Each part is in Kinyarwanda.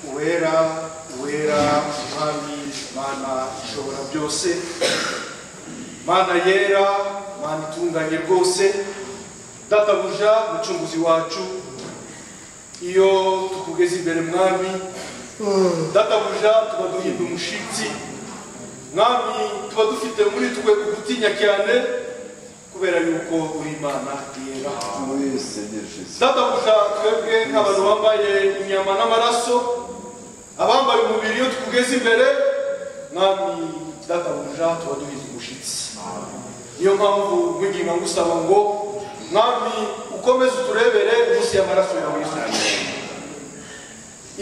uwera uwera umwami mana ishobora byose mana yera mana itunganye rwose databuja mucunguzi wacu iyo tukugeze imbere mwami databuja tuba duhinda umushitsi mwami tuba dufite muri twe ugutinya cyane kubera yuko uri imana yera Oui, Seigneur Jésus. databuja twebwe nk'abantu bambaye inyama n'amaraso abambaye umubiri iyo tukugeze imbere mwami databuja tuba duhinda umushitsi niyo mpamvu mwinginga ngusaba ngo mwami ukomeze uturebere munsi y'amaraso yawe yesu kirisito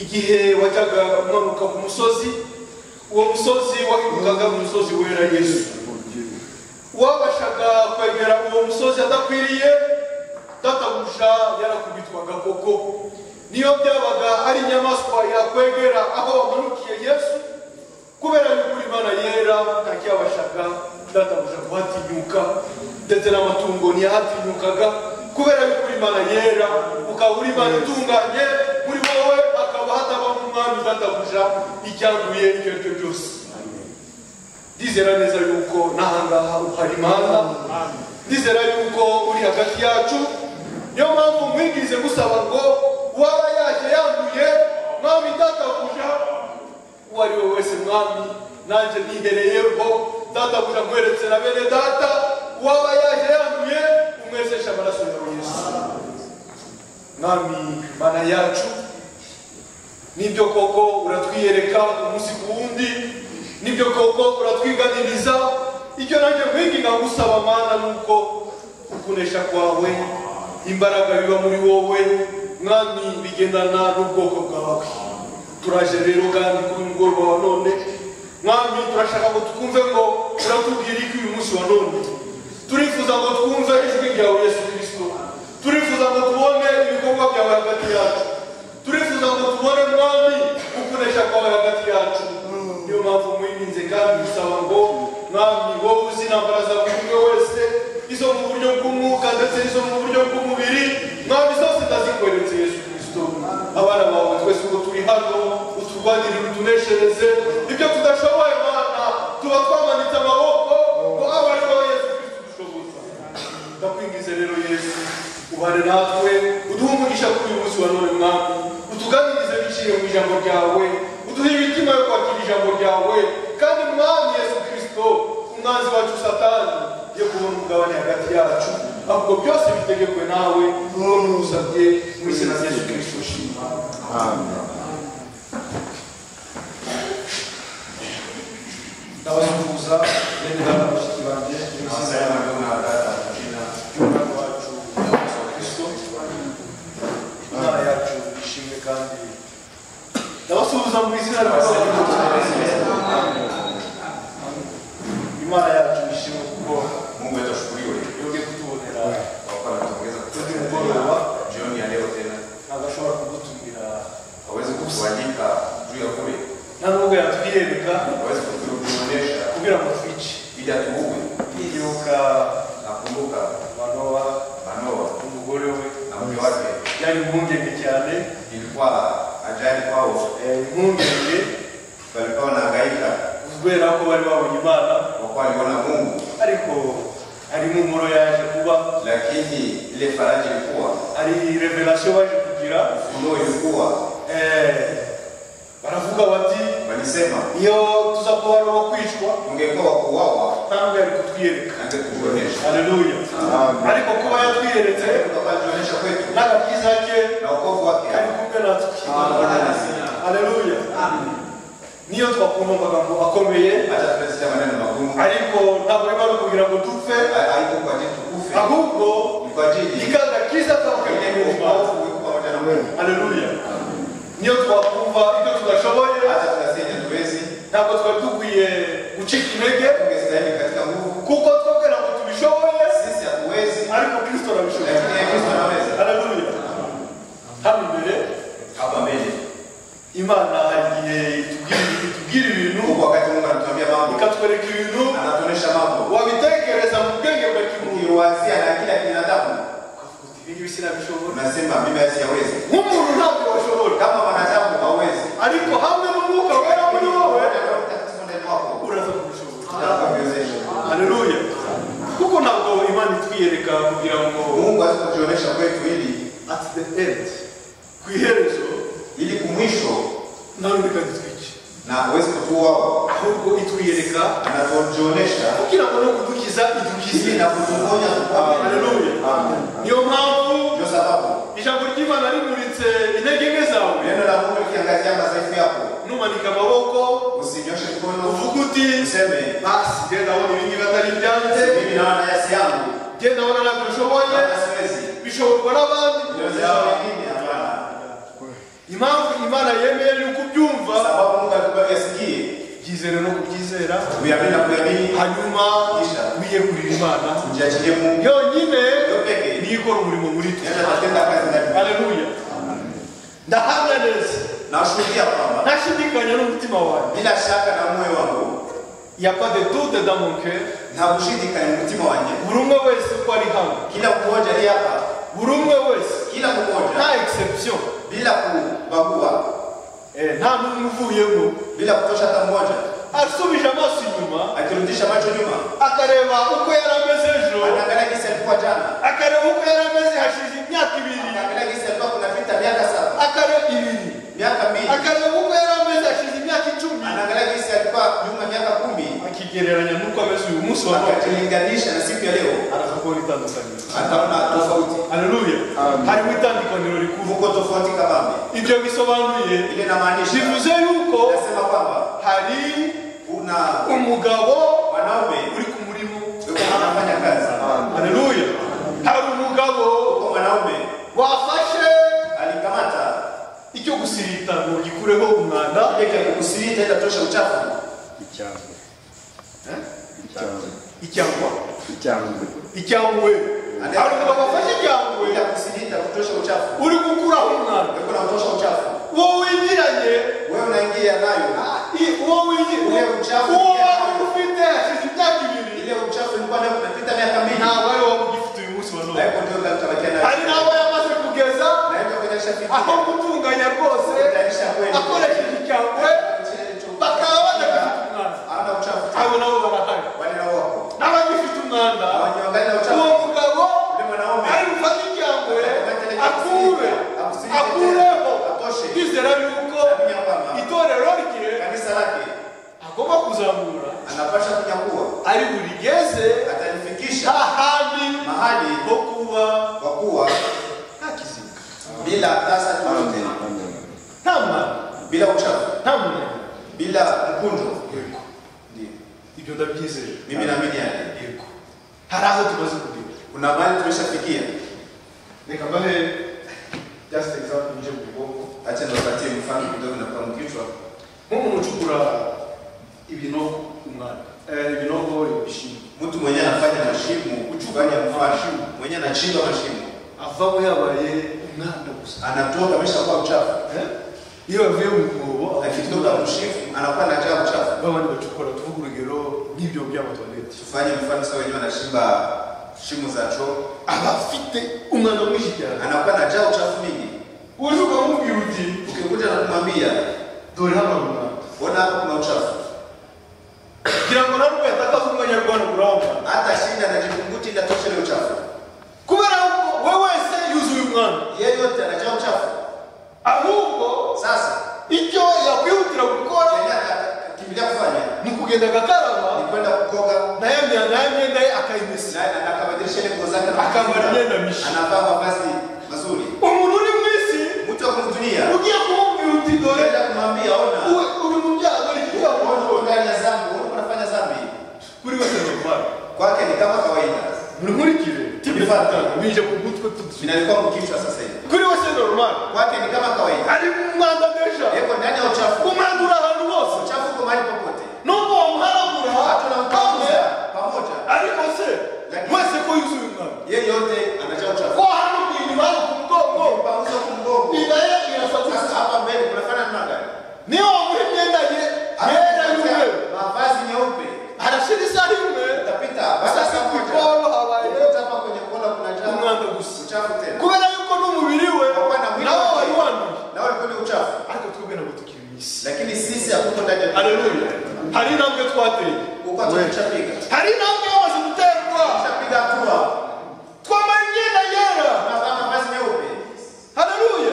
igihe wajyaga umanuka ku musozi uwo musozi wahindukaga umusozi wera yesu Mon Dieu. uwabashaga kwegera uwo musozi adakwiriye databuja yarakubitwaga koko niyo byabaga ari inyamaswa yakwegera aho wamanukiye yesu kubera yuko imana yera ntacyabashaga databuja kuhatinyuka ndetse n'amatungo ntiyahatinyukaga kubera yuko imana yera ukaba uri imana itunganye muri wowe hakaba hatabamo umwami databuja icyanduye icyo ari cyo cyose ndizera neza yuko n'ahangaha uhari imana ndizera yuko uri hagati yacu niyo mpamvu mwigirize gusaba ngo uwaba yaje yanduye mwami databuja uwo ari we wese mwami nanjye nihereyeho databuja nkweretse na bene data uwaba yaje yanduye umwezeshe amaraso yawe yesu mwami mana yacu nibyo koko uratwiyereka umunsi ku wundi nibyo koko uratwiganiriza icyo nanjye nkwiginga gusaba mana ni uko ukunesha kwawe imbaraga biba muri wowe mwami bigendana n'ubwoko bwawe turaje rero kandi kuri mugoroba wa none mwami turashaka ngo twumve ngo uratubwira iki uyu munsi wa none turifuza ngo twumve ijwi ryawe yesu kirisito turifuza ngo tubone ibikorwa byawe hagati yacu turifuza ngo tubone mwami gukoresha kwawe hagati yacu niyo mpamvu mwinginze kandi gusaba ngo mwami wowe uzi intambara za buri umwe wese izo mu buryo bw'umwuka ndetse n'izo mu buryo bw'umubiri mwami zose ndazikweretse yesu kirisito abana bawe twese uko turi hano uturwanirire utuneshereze ibyo tudashoboye mana tuba twamanitse amaboko ngo abe ari wowe yesu kirisito dushoboza ndakwingize rero yesu ubane natwe uduhe umugisha kuri uyu munsi wa none mwami utuganirize biciye mu ijambo ryawe uduhe imitima yo kwakira ijambo ryawe kandi mwami yesu kirisito umwanzi wacu satani yo kubona umugabane hagati yacu ahubwo byose bitegekwe nawe nk'uwo ntusabye mu izina rya yesu kirisito shima ndabasuhuza bene data bashiki banjye mwese umwana wacu Yesu Kristo imana yacu ishimwe kandi ndabasuhuza mu izina rya Yesu Kristo. imana yacu ishimwe kuko Mungu wetu ashukuriwe yongeye kutubonera kwa kuwa ametupongeza uyu mugoroba jioni ya leo tena. agashobora kudutumira Hawezi kutuandika juu ya kule, nta nubwo yatwiyereka hawezi kutuonyesha kugira ngo twice ili atuue. yibuka Nakumbuka manowa Manoa umugore we na mke wake, byari impungenge cyane ilikuwa ajali kwao, eh, impungenge walikuwa wanahangaika kubera ko bari babonye imana kwa kuwa aliona Mungu, ariko hari impumuro yaje kuba lakini ile faraja ilikuwa hari revelation baje kugira ufunuo, ilikuwa eh, baravuga bati walisema, iyo tuza kuba ari uwo kwicwa ungekuwa wa kuuawa ntabwo yari kutwiyereka angekuonyesha. haleluya Amen. ariko kuba yatwiyeretse Akajionyesha kwetu n'agakiza ke na wokovu wake kari kumwe natwe Amen. haleluya niyo twakumva amagambo akomeye hata tunasita maneno magumu, ariko ntabwo biba ari ukugira ngo dupfe haiko kwa ajili tukufe, ahubwo ni kwa ajili ikagakiza Ile kakumva wokovu ulikuwa pamoja na Mungu. haleluya niyo twakumva ibyo tudashoboye hata tunasema hatuwezi ntabwo twari dukwiye gucika intege tungestahili katika nguvu kuko twabwira ngo tubishoboye sisi hatuwezi ariko kristo arabishoboye lakini yeye Kristo anaweza haleluya hano imbere hapa mbele imana igihe itubwira itubwira ibintu huko wakati Mungu anatuambia mambo ikatwereka ibintu anatuonesha mambo wabitekereza mu bwenge bwa kimuntu ukiwazia na akili ya binadamu ukavuga uti ibingibi sinabishobora unasema mimi siyawezi nk'umuntu ntabwo washobora kama wanadamu hawezi ariko end ku iherezo ili kumwisho nawe bikanditswe iki na awezi kutuwao ahubwo itwiyereka anatuonyesha kugira ngo no kudukiza idukize ili na kutuponya tuponya. Haleluya. Amen. niyo mpamvu ndio sababu ijambo ry'imana rimuritse intege nke zawe neno la mungu likiangazia madhaifu yako numanika amaboko usinyoshe mkono uvuga uti useme basi genda abona ibingibi atari ibyanjye mimi naona nafsi yangu genda abona ntabwo bishoboye hata siwezi bishoborwa n'abandi niwezesha wengine hapana impamvu imana yemeye ni ukubyumva kwa sababu mungu alikubali asikie byizere no kubyizera kuyamini na kuyamini hanyuma wiyegurira imana mjiachilie mungu yonyine yo peke niyo ikora umurimo muri twe nenda tatenda kazi ndani haleluya ndahamya neza nawashuhudia kwamba ntashidikanya n'umutima wanjye bila shaka na moyo wangu yapade dute damonke nta gushidikanya mu mutima wanjye buri umwe wese uko ari hano kila mmoja ali hapa buri umwe wese kila mmoja nta exception bila kubagua Eh, nta n'umwe uvuyemo bila kutosha hata mmoja asubije amaso inyuma akirudisha macho nyuma akareba uko yari ameze ejo anaangalia gisi alikuwa jana akareba uko yari ameze hashize imyaka ibiri anaangalia gisi alikuwa kunapita miaka saba akareba ibiri miaka mbili akareba uko yari ameze hashize imyaka icumi anaangalia gisi alikuwa nyuma miaka kumi akigereranya n'uko ameze uyu munsi wa none akajilinganisha na siku ya leo araza kubona itandukaniro ataona tofauti haleluya Amen. harimo itandukaniro rikuru kuvuko tofauti kabambe ibyo bisobanuye ile namaanisha bivuze yuko nasema kwamba hari kuna umugabo mwanaume uri ku murimo yuko anafanya kazi haleluya hari umugabo uko mwanaume wafashe alikamata icyo gusirita ngo gikureho umwanda ile ya kukusirita ile tosha uchafu Icyangwe. Eh? Icyangwe. icyangwa Icyangwe. icyangwe hari umugabo wafashe icyangwe ile ya kukusirita kutosha uchafu uri gukuraho umwanda yuko unatosha uchafu uwo wigiranye wewe unaingia nayo i- uwo wigiranye Uwo ucafu. uwo wari ufite hashize imyaka ibiri ile uchafu ilikuwa nayo kunapita miaka mbili ntabwo ari wowe ugifite uyu munsi wa none haiko ndio kutabakia hari nayo n'abo yamaze kugeza na hiyo kuonyesha vipi aho gutunganya rwose kutanisha kweli akoresheje icyangwe bakaba badafite umwanda ana uchafu abo nabo barahari wale na wako n'abagifite umwanda hawanyongani na uwo uchafu mugabo ile mwanaume ari bufate icyangwe akure akureho kwizera yuko anamenya kwamba itorero rye kanisa lake agomba kuzamura anapasha kunyakuwa ari burigeze atalifikisha hahandi mahali ho kuba kwa kuwa nta kizinga bila tasa lolote Amen. nta mwana bila uchafu nta munaniro bila mkundo yego Ndiyo. ibyo ndabyizeye mimi naamini yake yego hari aho tumaze kugera kuna mahali tumeshafikia reka mbahe just example nje mu bwonko acha niwapatie mfano kidogo na kwa mkichwa nk'umuntu ucukura ibinogo umwanda eh, ibinogo ibishimbo mtu mwenye anafanya mashimo uchukanya mfashimu mwenye anachimba mashimo avamo yabaye umwanda gusa anatoka ameshakuwa uchafu Eh? iyo bavuye mu mwobo akitoka mshifu anakuwa anajaa uchafu babandi bacukura tuvuga urugero nk'ibyo by'amatoileti tufanye mfano sasa wenyewe anashimba shimo za choo abafite umwanda mwinshi cyane anakuwa anajaa uchafu mingi uje ukamubwira uti ukikuja na kumwambia dore hano hari umwanda ona hapa kuna uchafu kugira ngo narwo yatakaza umwanyarwanda uramba hata shinda anajikunguti ili atoshe ile uchafu kubera ko we wese yuzuye umwanda yeyote anajaa uchafu ahubwo sasa icyo yakwihutira gukora yenyewe akakimbilia kufanya ni ukugenda agakaraba ni kwenda kukoga naye mya- naye myenda ye akayimesa na- na- akabadilisha ile nguo zake na- akambara imyenda mishya anavaa mavazi mazuri umuntu uri mu isi mtu wa kumdunia ugiye kumubwira uti dore unaenda kumwambia ona uwe- uri mu byago ikiyago ona undani ya zambi ona unafanya zambi kuri wese ni umwanda kwake ni kama kawaida nkurikire Bifata. bije ku mutwe tudusubiza vinalikuwa mkichwa sasa hivi kuri wese normal kwake ni kama kawaida ari umwanda deja yeko ndani ya uchafu umwandura ahantu hose uchafu uko mahali popote nubwo wamuhanagura watu kamwe wanamkamuza pamoja ariko se Lakini- wese ko yuzuye umwanda yeyote anajaa uchafu ko hano ku inyuma hano ku mugongo pamuza kumgongo inda ye irafatisa sasa hapa mbele kunafana na gani niyo wamuha imyenda ye yera y'umweru mavazi nyeupe arashira isaha imwe utapita sasa basi ku pamoja ikoro habaye ukuta hapa kwenye kona kunajaa umwanda gusa uchafu tena kubera yuko n'umubiri we Wapana mwili nawo wake. wari wanduye nawe ulikuwa ni uchafu ariko twebwe nabo tukiri mu isi lakini sisi hatuko ndani ya haleluya hari intambwe twateye kuko tumeshapiga hari intambwe yamaze guterwa tumeshapiga hatua twambaye imyenda yera tunavaa mavazi meupe haleluya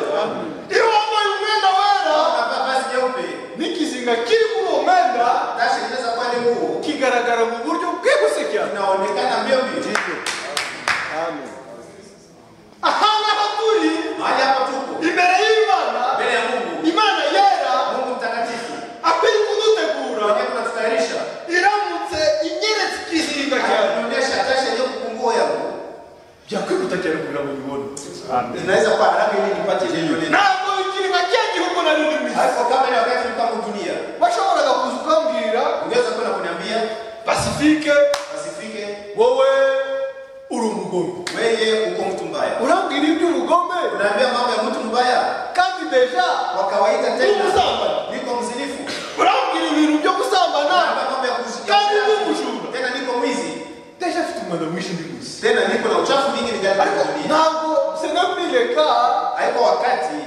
asifike asifike wowe uri umugome weye uko mtu mbaya urambwira iby'ubugome unaambia mambo ya mtu mbaya kandi deja kwa kawaida uri tena umusambana niko mzinifu urambwira ibintu byo gusambana unaambia mambo ya kuzi- kandi ni umujura tena niko mwizi deja afite umwanda mwinshi ndi gusa tena niko na uchafu mingi vijana ariko ntabwo sinakwereka haiko wakati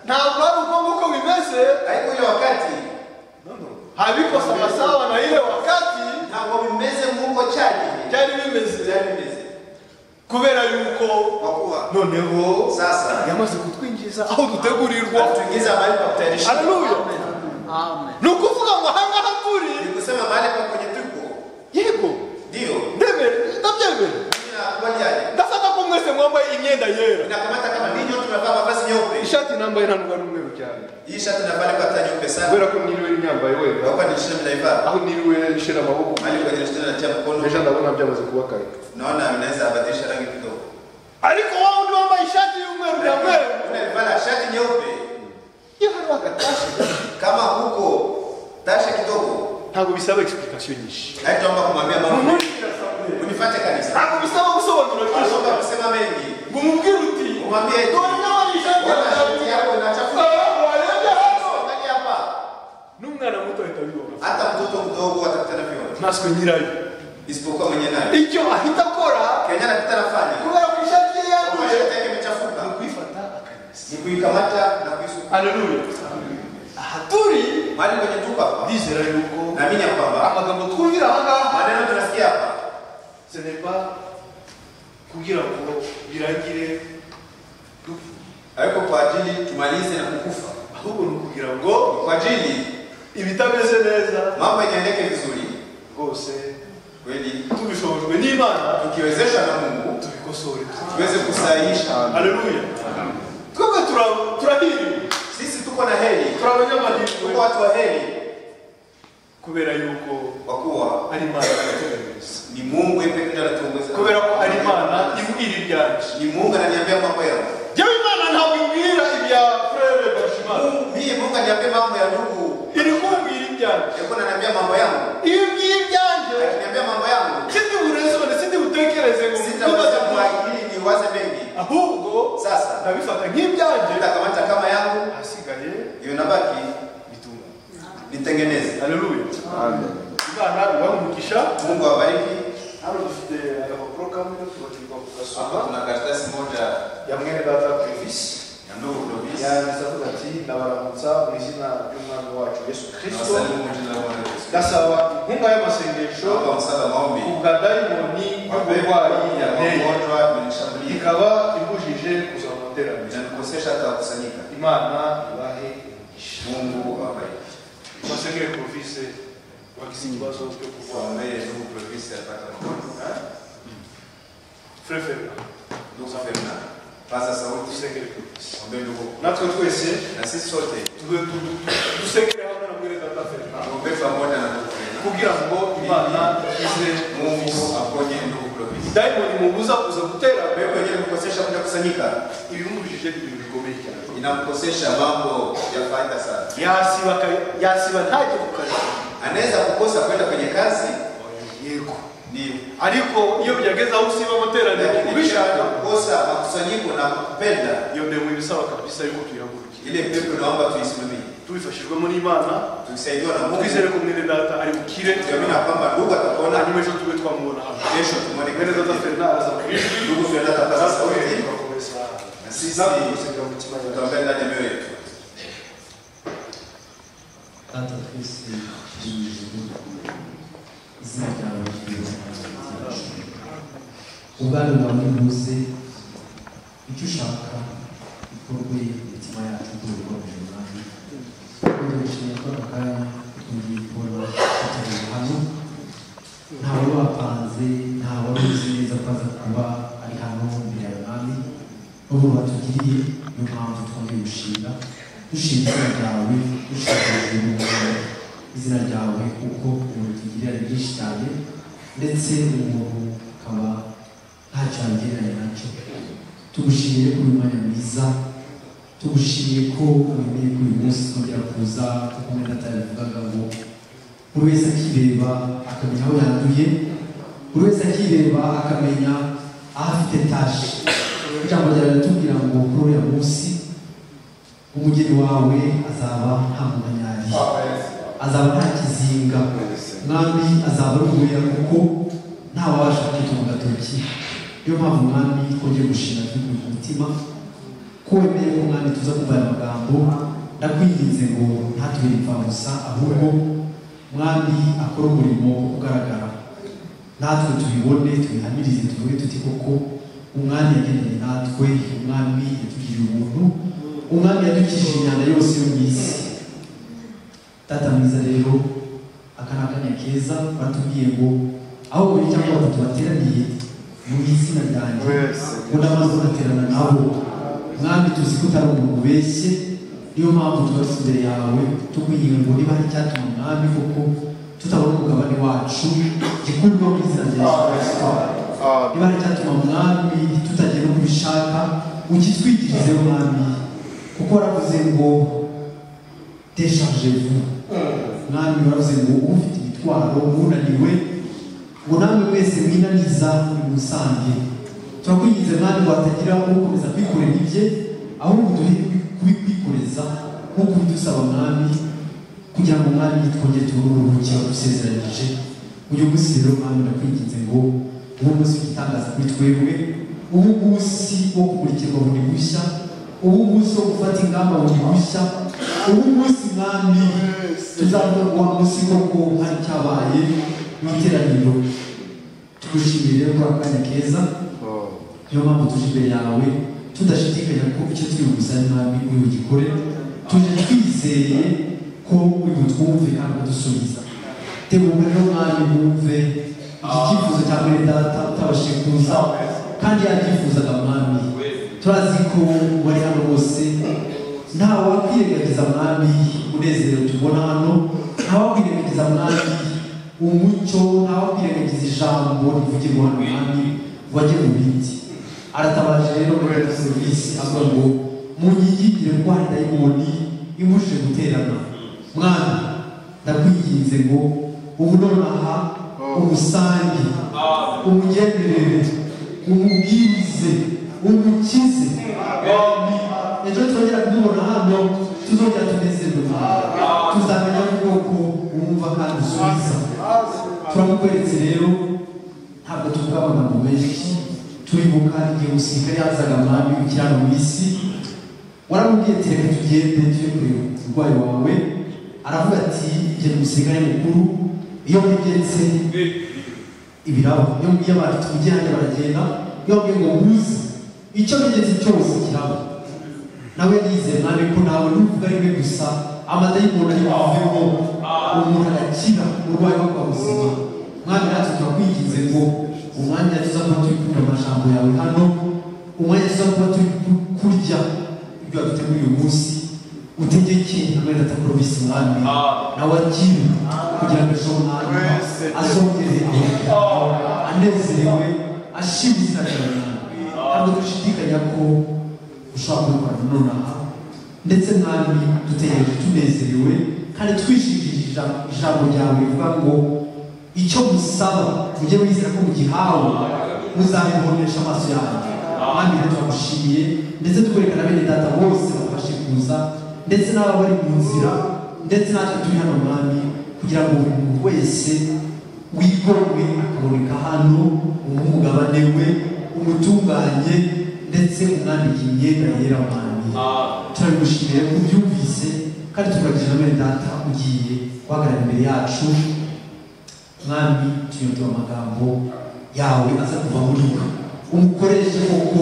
ntabwo ari uko nguko bimeze haiko ile wakati habiko sawasawa na ile wakati ntabwo bimeze nk'uko cyari byari bimeze byari bimeze kubera yuko kwa kuwa noneho sasa yamaze kutwinjiza aho dutegurirwa tuingiza mahali pa kutayarisha haleluya Amen. ni ukuvuga ngo ahangaha turi ni kusema mahali pa kwenye tuko yego ndio ndemere ndabyemere Nina kwa jali ndafata ko mwese mwambaye imyenda yera inakamata kama ninyo tunavaa mavazi nyeupe ishati nambaye ntabwo ari umweru cyane hii shati navaa kwa hata nyeupe sana kubera ko niriwe nyambaye wera naoka nishina mnaivaa aho niriwe nshira amaboko mahali kwa jali tena natia mkono ejo ndabona byamaze kuba kare naona mnaweza badilisha rangi kidogo ariko wa wundi wambaye ishati y'umweru na mweru unalivaa shati nyeupe iyo hariho agatashe kama huko tasha kidogo ntabwo bisaba explicatio nyinshi haitaomba kumwambia mama unifuate kanisa ntabwo bisaba gusobanura byinshi anaomba kusema mengi ngo umubwire uti umwambie eti dore ndabona ishati wana yawe shati yako inachafuka Ah, warebye hano Angalia hapa n'umwana muto ahita abibona hata mtoto mdogo atakutana vyona natwe nyirayo isipokuwa mwenye naye icyo ahita akora kenya napita nafanya kubera ko ishati ye Kama yanduye shati yake imechafuka ni kwifata akanyesa ni kuikamata na kuisuka haleluya aha turi mahali kwenye tuko hapa ndizera yuko naamini ya kwamba amagambo twumvira aha ngaha maneno tunasikia hapa seneba kugira ngo birangire dupfa haiko kwa ajili tumalize na kukufa ahubwo ni ukugira ngo kwa ajili ibitameze neza mambo yaendeke vizuri rwose kweli tubishobojwe n'imana tukiwezeshwa na mungu tubikosore tubikore. tuweze kusahihisha haleluya twebwe tura- turahiriwe sisi tuko na heri turi tuko abanyamadini watu wa heri kubera yuko kwa kuwa ari imana iratuboneza ni mungu yeye ndiye anatuongoza kubera ko ari imana ibwira ibyacu ni mungu ananiambia mambo yangu yewe imana ntabwo ibwira ibya frere bashimana mimi mungu ananiambia mambo ya ndugu iri kubwira ibyacu yako ananiambia mambo yangu iyo ibwiye ibyanjye akiniambia mambo yangu sindi burezone sindi butekereze ngo sitaweza mbibaze kuakili niwaze mengi ahubwo sasa ndabifata nk'ibyanjye nitakamata kama yangu ahasigaye iyo nabaki bitungane nitengeneze haleluya Amen. imana ibahe umugisha mungu awabariki hano dufite agapapuro kamwe tubatirwa kugasoma hapa tuna karatasi moja ya mwene data perivisi ya ndugu dovisi yanditseho ati ndabaramutsa mu izina ry'umwami wacu yesu kirisito nawasalimu mu jina la bwana yesu gasaba inkunga y'amasengesho naomba msaada maombi ku bwa dayimoni y'uburwayi Magonjwa yateye ya kunishambulia ikaba ibujije kuza mu materaniro inanikosesha hata kusanyika. imana ibahe umugisha Mungu awabariki. twasengere porofise wagize ikibazo cyo kurwara Tuwaombee ndugu Provis alipata magonjwa. frefera Ndugu Femna, paza sauti, dusengere porofise ombee ndugu. natwe twese Na sisi sote tuve- tu- tu- tu- dusengere hamwe na mwene data ferina tuombee pamoja na ndugu Femna. kugira ngo imana ize Mungu aponye ndugu Provis. dayimoni mubuza kuza gutera mbere Wewe mwenyewe umekosesha kuja kusanyika, ibimubujije ibintu bikomeye cyane inamkosesha mambo ya faida sana. yasiba aka- yasiba ntajye ku kazi Anaweza kukosa kwenda kwenye kazi, yego ndio. ariko iyo byageze aho usiba amateraniro Lakini ubishaka kisha kukosa makusanyiko na kukupenda, iyo ndemo ibisaba kabisa yuko tuyihagurukira ile pepo naomba tuisimamie, tubifashijwemo n'imana tukisaidiwa na Mungu. twizere ko mwene data ari bukire tuamini ya kwamba ndugu atakuona hanyuma ejo tube twamubona hano kesho tumwone mwene data kwenye ferina araza ku ijwi ndugu tunaenda kupaza araza sauti tugakomeza na sisi nawe tumusengera mu mutima yawe tutaongea ndani ya mioyo yetu Tata twese turi mu ijuru izina ryawe ry'ubuzima ubwami bwawe buze icyo ushaka bikorwe mu mitima yacu tubikoreye umwami udushimiye ko aka kanya tugiye kubona tutari hano ntawe wapanze ntawe wari uzi neza ko aza kuba ari hano imbere ya mwami n'ubu batugiriye niyo mpamvu twongeye gushinga dushima izina ryawe dushimishijwe n'ubwami izina ryawe kuko urutugirira ari byinshi cyane ndetse umuntu akaba ntacyo yabigereranya nacyo tugushimiye ko uyu mwanya mwiza tugushimiye ko wemeye ko uyu munsi twongera kuza kuko mwenda atabivugaga ngo buri wese akireba akamenya aho yanduye buri wese akireba akamenya aho afite tashi ijambo ryawe riratubwira ngo kuri uriya munsi umugeni wawe azaba nta munyari azaba nta kizinga mwami azaba aruhurira kuko ntawabasha kwitunga gatoki niyo mpamvu mwami twongeye gushima igihugu mu mutima ko wemeye ko mwami tuza kumva aya magambo ndakwinginze ngo ntatubere imfabusa ahubwo mwami akora umurimo ugaragara natwe tubibone tubihamirize tuvuge tuti koko umwami yageneye natwe umwami yatugiriye ubuntu umwami yadukijije imyanda yose yo mu isi data mwiza rero aka ni akanya keza batubwiye ngo aho babiri cyangwa batatu bateraniye mu izina ryanjye ngo ndamaze kudaterana nabo mwami tuzi ko utari umuntu ubeshye niyo mpamvu tubarutse imbere yawe tukwinginga ngo niba hari icyatuma mwami koko tutabona umugabane wacu gikurwa mu izina rya yesu kirisito niba hari icyatuma mwami tutagera uko ubishaka ukitwigirizeho mwami kuko waravuze ngo deshargez-vous mwami waravuze ngo ufite imitwaro wunaniwe ngo namwe mwese mwinaniza nimusange turakwinginze mwami ngo hatagira ukomeza kwikorera ibye ahubwo duhe kubikwikoreza nk'uko bidusaba mwami kugira ngo mwami twongere tubone uburuhukiro dusezeranyije uyu munsi rero mwami ndakwinginze ngo uwo munsi w'igitangaza kuri twebwe ubu munsi wo kumurikirwa bundi bushya ubu munsi wo gufata ingamba bundi bushya ubu munsi mwami tuzavuga wa munsi koko hari cyabaye mu iteraniro tugushimire rero kuri aka kanya keza niyo mpamvu tuje imbere yawe tudashidikanya ko icyo turi bugusange mwami uri bugikore tuje twizeye ko uri butwumve kandi ukadusubiza tegura rero mwami wumve iki cyifuzo cya mwene data utabashikuza kandi yakifuzaga mwami turazi ko wari hano bose nta wakwirengagiza mwami umunezero tubona hano nta wakwirengagiza mwami umucyo nta wakwirengagiza ijambo rivugirwa hano mwami ngo ajye mu bindi aratabaje rero muri serivisi avuga ngo munyigire ndwara dayimoni imubujije guterana mwana ndakwinginze ngo ubu nonaha umusange umugenderere umubwirize umukize Mwami, ejo twongera kumubona hano tuzongera tunezerwe mwana tuzamenya ubwoko wumva kandi usubiza turamukweretse rero ntabwo tuvuga amagambo menshi turibuka igihe umusirikare yazaga mwami ukirano mu isi waramubwiye ati reka tugende tujye kureba umurwayi wawe aravuga ati genda umusirikare mukuru iyo mwigenze ibirabo iyo mbwiye abantu tujye hanze baragenda iyo mbwiye ngo muze icyo mwigenze cyose kirabo nawe yizeye mwami ko ntawe n'uvuga rimwe gusa amadayimoni ari buvemo umuntu agakira umurwayi wo kwa muzima mwami natwe turakwinginze ngo umwanya tuza kuba turi kumva amajambo yawe hano umwanya tuza kuba turi kurya ibyo waduteguye uyu munsi utegeke amahirwe atakorobisi mwami nawe akiri kugira ngo ejo mwami azongere aho anezerewe ashima izina ryawe mwami ntabwo dushidikanya ko ushobora kubikora nonaha ndetse mwami dutegereje tunezerewe kandi twishingikirije ijambo ryawe rivuga ngo icyo musaba mujye wizera ko mugihawe muzabibonesha amaso yanyu abandi rero turagushimiye ndetse tukwerekana bene data bose bafashe kuza ndetse n'aba bari mu nzira ndetse natwe turi hano mwami kugira ngo buri muntu wese wigomwe akaboneka hano umugabane we umutunganye ndetse umwambike imyenda yera mwami turabigushimiye ko ubyumvise kandi tukagirira bene data ugiye guhagarara imbere yacu mwami tuyumva amagambo yawe aza kuva muri we umukoreshe koko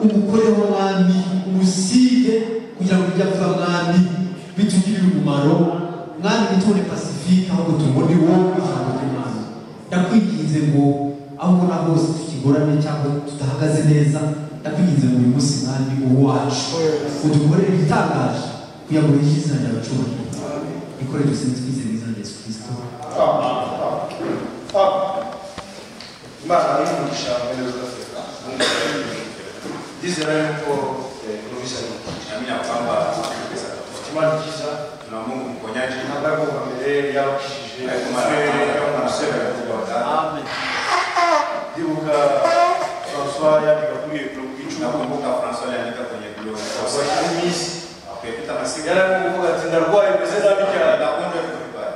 umukoreho mwami umusige kugira ngo ibyo avuga mwami bitugirire umumaro mwami bitubone pasifike ahubwo tubone wowe ijambo ry'imana ndakwinginze ngo aho ubona hose tukigorane cyangwa tudahagaze neza ndakwinginze ngo uyu munsi mwami uwo wacu udukorere ibitangaje kugira ngo wishyure izina ryawe cyubahiro ikore duse nitwize mu izina rya yesu kirisito imana y'umugisha mbere z'afurika ndizera yuko n'ubishya tunaamini ya kwamba imana ikiza tuna mungu mponyaji hata kwa mbele yao kishije ariko maramatanga umusore arakubaga ndibuka francois yandika kuri ebiro bw'icumi nakumbuka francois yandika kwenye globe aba ari minsi kwepita masiga yari arimo kuvuga ati ndarwaye meze nabi cyane nakwenda vibaya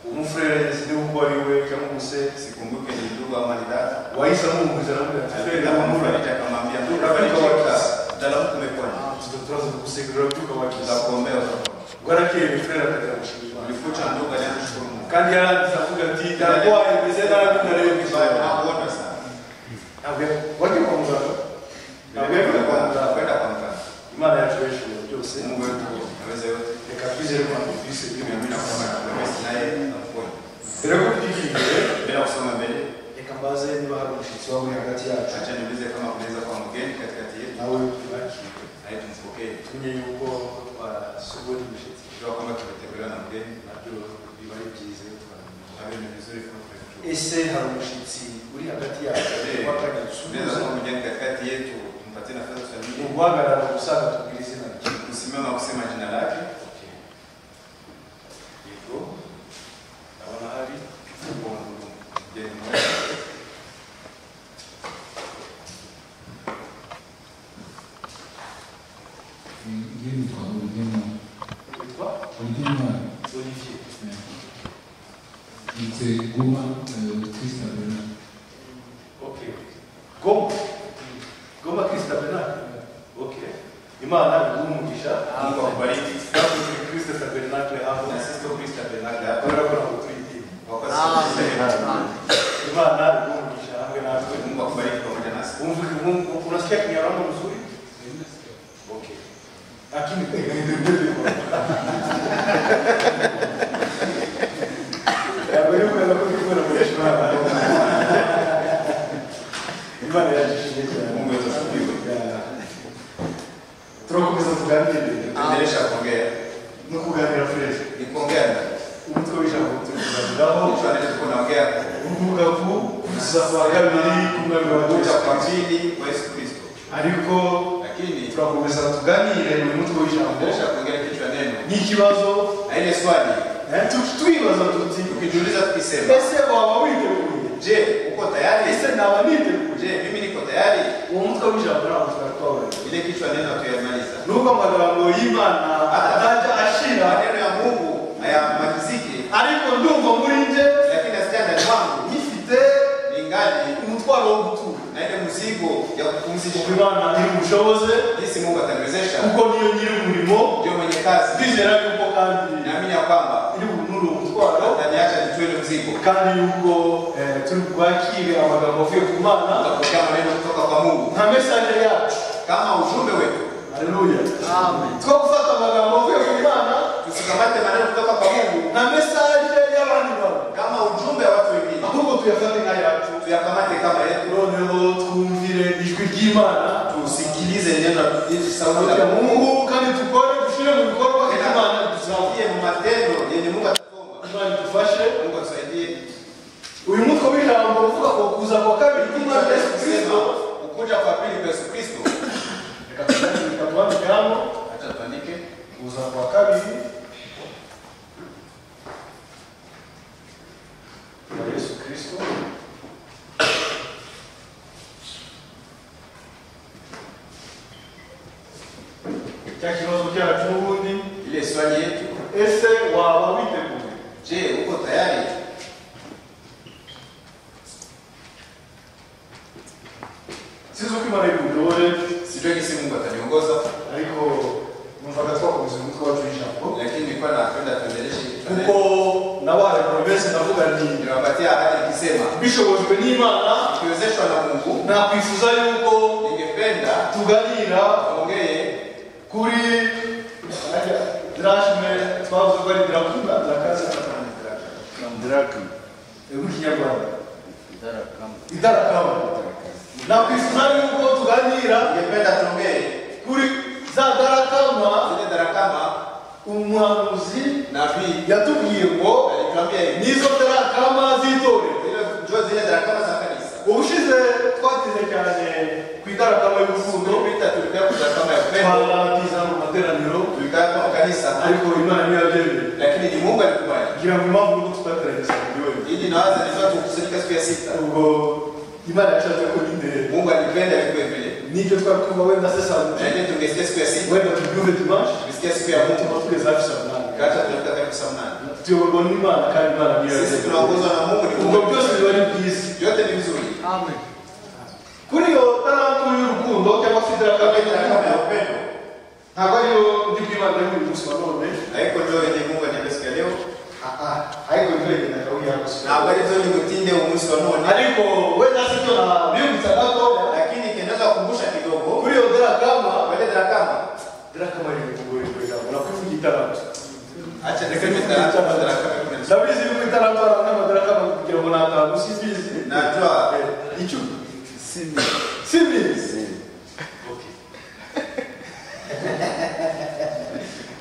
umufurere sindibuka uwo ari we cyangwa umusere sikumbuke ni ndugu ama ni dada wahise amuhumuriza aramubwira ati fere namura nakumfariji akamwambia ndugu dalamu kumepona turaza kugusegerera tukabakiza ndakuombea bwarakeye mufurere akagira gushimira ulifuta ndugu aliyetushukuru Mungu kandi yarangiza avuga ati ndarwaye meze nabi ndarembye Vibaya, cyane nakuona sana ntabwo wajya kwa muganga ntabwo Vile vile yajya kwa kwa- muganga kwenda kwa mganga imana yacu yashimira byose Mungu wetu aweza yote reka twizere ko twise mimi nakwambia kwa naye nakuona mbere yo kubyigirira bila kusoma mbele reka mbaze niba hari umushyitsi wawe hagati yacu acha niulize kama kunaweza kwa mgeni katikati yetu nawe tubakire naye tumpokee tumenye yuko wasubura umushyitsi tukiwa kwamba tumetembelewa na mgeni nabyo biba ari byiza iyo twananiwe na hiyo ni vizuri kwa kwetu ese hari umushyitsi uri hagati yacu Eh, wakanya tunaweza gusubiza kuwa mgeni katikati yetu tumpatie nafasi tusalimie uguhagarara gusa atubwira izina rye kusimama kusema jina lake hivyo ndabona hari kuondoka mgeni mmoja Ngiri ni kwa Olivia Mwana. witwa Olivia Mwana, olivier eh, Mzee Guma, eh, Krista Bernard. ok goma goma kirisita benard ok imana iguha umugisha Mungu akubariki kirisita tabernacle aho na sisi kwa Kristo Bernard hapa kubera ko ntabwo turi idini kwa kwa sisi imana iguha umugisha hamwe natwe Mungu akubariki pamoja nasi Umva kimungu, unasikia Kinyarwanda mzuri? Okay. Lakini Ya, wewe unaenda kuchukua na mheshimiwa hapa. Imani ya jishinda. Mungu wetu asifiwe Ya. Tunakomeza tuganire. tuendelesha kuongea No kuganira fresh. ni kuongea na Umutwe w'ijambo tuganiraho. mtu anaweza kuwa naongea Uvuga ku kuza kwa kabiri kumwe wa kuja kwa kwa pili kwa Yesu Kristo ariko lakini turakomeza tuganire mu mutwe w'ijambo tuendelesha kuongea kichwa neno n'ikibazo na ile swali eh, tu- twibaza tuti tukijiuliza tukisema ese waba witeguye je uko tayari ese naba niteguye je mimi niko tayari uwo mutwe w'ijambo ntabwo turatwabura ile kichwa neno hatuyamaliza nubwo amagambo y'imana atajya ashira maneno ya Mungu hayamaliziki ariko ndumva muri nje lakini asikia ndani mwangu nyifite ningali umutwaro wo gutura na ile mzigo ya kupumzisha ngo imana iri bushoboze jinsi Mungu ataniwezesha kuko niyo nyiri umurimo ndio mwenye kazi ndizera yuko kandi naamini ya kwamba iri bunure uwo mutwaro ataniacha nitue ile mzigo kandi yuko eh, turi bwakire amagambo avuye ku mana tutapokea maneno kutoka kwa Mungu nka mesaje yacu kama ujumbe wetu haleluya two gufata amagambo avuye ku mana tusikamate maneno kutoka kwa Mungu na mesaje y'abandi bantu kama ujumbe wa watu wengine ahubwo tuyafate nk'ayacu tuyakamate kama yetu noneho twumvire ijwi ry'imana tusikilize neno hili sauti tuvuge ya Mungu mungu kandi dukore dushyire mu bikorwa ibyo imana idusaba tusikie mu matendo yenye Mungu atakomba imana idufashe Mungu atusaidie uyu mutwe w'ijambo uvuga ko kuza kwa kabiri k'umwami Kichwa cha yesu Yesu kristo kusema ukuja kwa pili kwa Yesu Kristo reka tuwandike hano acha tuandike kuza kwa kabiri kwa yesu kristo cya kibazo cyacu n'ubundi ile swali yetu ese waba witeguye je uko tayari sinzi uko imana ibudore sijui jinsi Mungu ataniongoza ariko numvaga twakomeza umutwe wacu w'ijambo lakini nilikuwa napenda tuendeleshe kichwa kuko neno nabaye promese ndavuga nti niliwapatia ahadi nikisema bishobojwe n'imana tukiwezeshwa na Mungu nakwifuza yuko ningependa tuganira tuongee kuri drashme twavuze ko ari drakuma drakaza Drachma. mu kinyarwanda Drachma. idarakama nakwifuza yuko tuganira ningependa tuongee kuri za darakama zile darakama umuhanuzi nabii yatubwiye ngo alituambia hivi nizo darakama z'itorero Zile- njoo zile darakama za kanisa ubushize twateze cyane ku idarakama y'urukundo tulipita tulikaa kwa darakama ya upendo twaratiza mu materaniro tulikaa kwa kanisa ariko imana niyo yabyemeye lakini Lakini ni Mungu alikubali. ngira ngo impamvu nuko tutataragisa buri wese Ili nawaza nilikuwa tukusanyika siku ya sita. ubwo imana yashatse ko bindera Mungu alipenda vikuwe vile. n'icyo twari twumva wenda Na sesamuye yeye tungesikia siku ya sita, wenda tubyumve tumashe tukisikia siku ya Mungu, tuba tugeze hafi saa munani hata tunakuta karibu saa munane. tuyoborwa n'imana kandi imana niyo Sisi tunaongozwa na Mungu ni ubwo Mungu. byose biba ari byiza Yote ni vizuri. Amen. kuri iyo tarantu y'urukundo cyangwa se idarakamwe Kama ni kama ya upendo. ntabwo ariyo ndi kwibanda y'uyu munsi wa none Na hiko ndio yenye Mungu aniambia siku ya leo. ariko ntibagenda kawuya Na habari zote ni mtinde umusi wa none. ariko wenda sibyo nabiyumvisaga ko Lakini kinaweza kukumbusha kidogo. kuri iyo darakama Kueleza kama darakama ni mugore kugira ngo nakwivuga itarantu acha nikame taratibu taratibu kuna ndabizi yuko itarantu ari n'amadarakama kugira ngo natanu simbizi najua Eh, icumi Simi. simbizi Simi.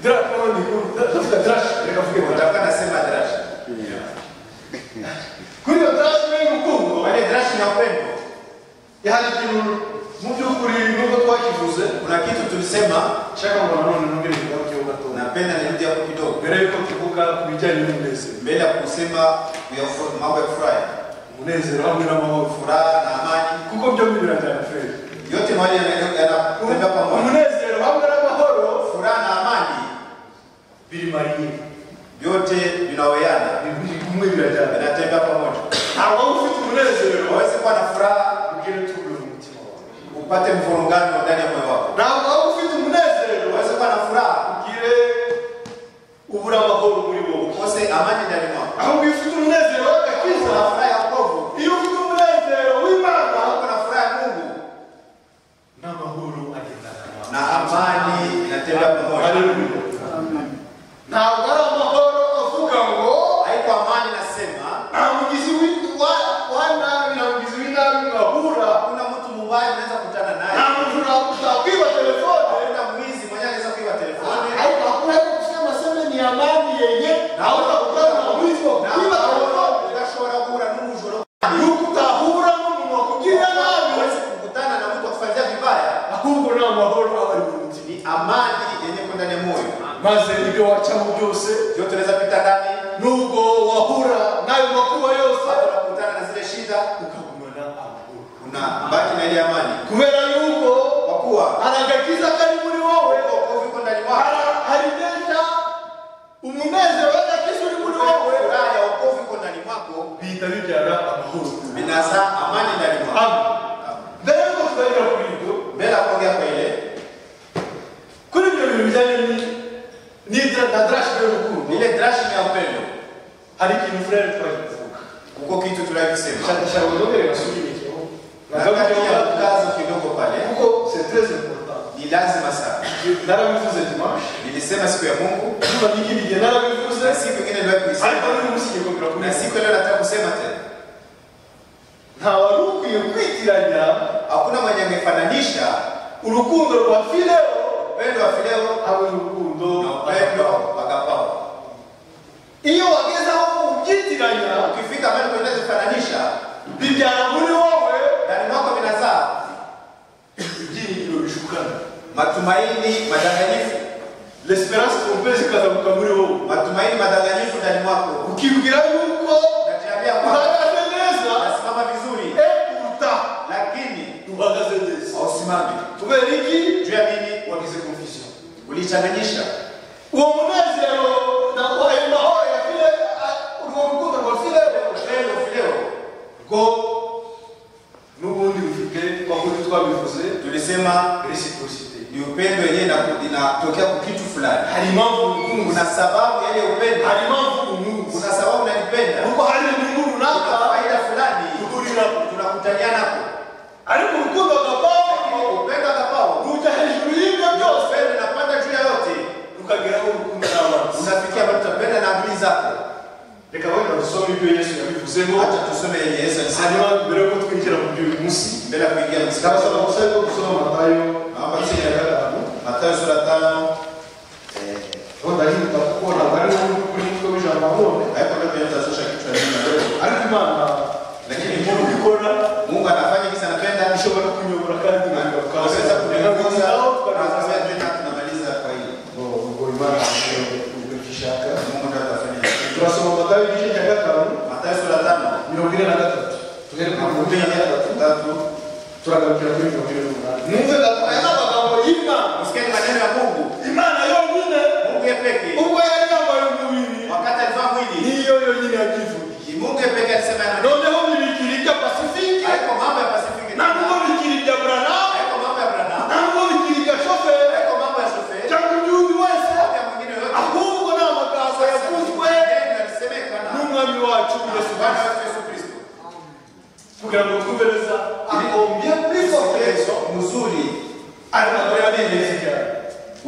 darakama ni nkuru ndavuga darashi reka mvuge darakama utakuwa nasema darasha. kuri iyo darashi ni urukundo Wale darasha ni upendo. hari ikintu mu by'ukuri nubwo twakivuze Kuna kitu tulisema nshaka ngo nanone nongere kugarukeho gatoya napenda nirudi hapo kidogo mbere yuko tuvuga ku bijyanye n'umunezero mbele ya kusema kuyafu- mambo ya furaha, umunezero hamwe n'amahoro furaha na amani, kuko byombi birajyana feri yote mawili yana- yanakwenda pamoja. umunezero hamwe n'amahoro Furaha na amani biri mariyeri vyote vinaoyana, biri kumwe birajyana vinatembea pamoja. ntabwo waba ufite umunezero Waweze kuwa na furaha ubwire tubure mu mutima wawe upate mvurungano ndani ya moyo wako, ntabwo waba ufite umunezero waweze kuwa na furaha ubwire ubura amahoro muri wowe ukose amani ndani mwako, ahubwo iyo ufite umunezero uko w'agakiza na furaha ya wokovu, iyo ufite umunezero w'imana uko na furaha ya Mungu n'amahoro agendana nawe na amani inatembea pamoja. Haleluya. ntabwo ari amahoro avuga ngo Haiko amani nasema, nta mugizi w'i- wa- wa nabi nta mugizi w'inabi mwahura hakuna mtu muuaji unaweza kukutana nta naye muntu nakwiba telefone hakuna mwizi mwenyewe anaweza kuiba telefoni ariko hakuna yo kusema seme ni amani yenye nawe utakutana na mwizi wo kwiba telefone udashobora guhura n'umujura yuko utahura n'umuntu wakugirira nabi uweze kukutana na mtu akufanyia vibaya ahubwo ni amahoro aba ari mu mutima ni amani yenye kwenda ndani ya moyo maze ibyo wacamo byose ndio tunaweza pita ndani nubwo wahura n'ayo makuba yose bado unakutana na zile shida ukagumana amahoro unabaki na ile amani kubera yuko kwa kuwa hari agakiza kari muri wowe wokovu iko ndani mwako Hari- hari neza umunezero w'agakiza uri muri wowe furaha ya wokovu iko ndani mwako bihita bibyara amahoro binazaa amani ndani mwako Amen. mbere yuko tutangira kuri ibyo mbele ya kuongea kwa ile kuri ibyo bintu bijyanye ni- n'idra- na darashe y'urukundo ile drashi ya upendo hari ikintu furere twari kuvuga uko kitu tunavyosema shakashaka uzongere basubirikeho nakati ya nagarukeho mkazo kidogo pale kuko c'est très important ni lazima sana narabivuze dimanche nilisema siku ya Mungu izuba ry'ikirige narabivuze na siku nyingine ndio ariko kuisema n'uyu munsi ngiye kongera na kubisika siku leo nataka kusema tena nta wari ukwiye kwitiranya hakuna mwenye angefananisha urukundo rwa fileo upendo wa fileo habe urukundo na upendo wa agapao iyo wageze aho ubyitiranya ukifika mahali unaweza kufananisha bibyara muri wowe ndani mwako vinazaa ibyiringiro bishukana matumaini madanganyifu l'esperance trompee ikazamuka muri wowe matumaini madanganyifu ndani mwako ukibwira yuko unajiambia kwamba uhagaze neza unasimama vizuri ekuta lakini uhagaze neza hausimami kubera iki juu ya nini wagize confusion ulichanganyisha uwo munezero na ayo mahoro ya file urwo rukundo rwa fileo upendo fileo rwo n'ubundi rufite twakuri twabivuze tulisema reciprocité ni upendo yenyewe inaku- inatokea kwa kitu fulani hari impamvu urukundo kuna sababu yale upendo hari impamvu umunsi kuna sababu unalipenda kuko hari inyungu runaka kuna faida fulani ihuriramo tunakutaniana ariko urukundo gakondo upendo agapao rujya hejuru y'ibyo byose upendo unapanda juu ya yote rukageraho urukundo n'amazi unafikia mahali utapenda na amri zako reka wenda dusome ibyo yesu yabivuzeho hata tusome yenye yesu alisema hanyuma mbere yuko twinjira mu by'uyu munsi mbele ya kuingia ndabasaba msikao gusaba ko gusoma matayo makumyabiri na gatanu matayo sura tano aho ndahinduka kuko ntabwo ari ngombwa kuri mutwe w'ijambo none haiko ndio tunazusha kichwa cha leo ariko imana lakini inkuru mungu ikora mungu anafanya kisa anapenda ishobora kunyobora kandi anaweza kutuongoza tukazaho na tukazaho kusema tena tunamaliza kwa hili ngo ngo imana ishobora kutugira icyo ishaka mungu ndio atafanya kuri makumyabiri na gatandatu turagarukira kuri mirongo ine n'umunani mwumve aya ni gatatu amagambo y'imana msikeni maneno ya mungu imana yonyine mungu ye peke ubwo yari yambaye umubiri wakati alivaa mwili niyo yonyine yakivuye ni mungu ye peke alisema ya maneno noneho bibikira ibya pasifike haiko mambo ya pasifiki nta nubwo bikira ibya buranamu haiko mambo ya brana nta nubwo bikira ibya shoferi haiko mambo ya shoferi cyangwa igihugu wese mambo ya mwingine yoyote ahubwo ni amagambo yavuzwe Neno yalisemekana n'umwami wacu yesu Bwana kirisito wetu Yesu Kristo kugira ngo twumve neza agombye kwifotoreza Yesu mzuri aramukorera neza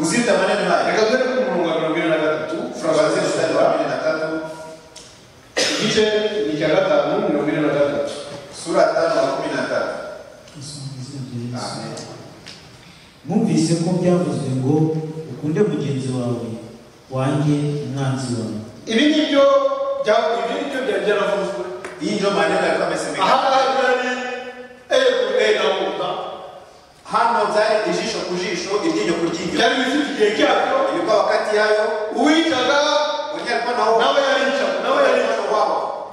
uzita maneno haya reka dore ko umurongo wa mirongo ine na gatatu Kuanzia furabanza mstari wa kumi na tatu igice ni icya gatanu mirongo ine na gatatu sura ya tano na kumi na tatu Musingize Yesu. Amen. Mwumvise ko byavuzwe ngo ukunde mugenzi wawe wanjye umwanzi wawe ibi ni byo bya- ibi ni byo byari byaravuzwe hii ndio maneno aha yalikuwa amesemekana ngaha byari eyo kuri eyo na wuta hano byari ijisho ku jisho iryinyo ku ryinyo byari bifite igihe cyabyo ilikuwa wakati yayo uwicaga mwenyewe alikuwa na hofu nawe yaricaga nawe yaricaga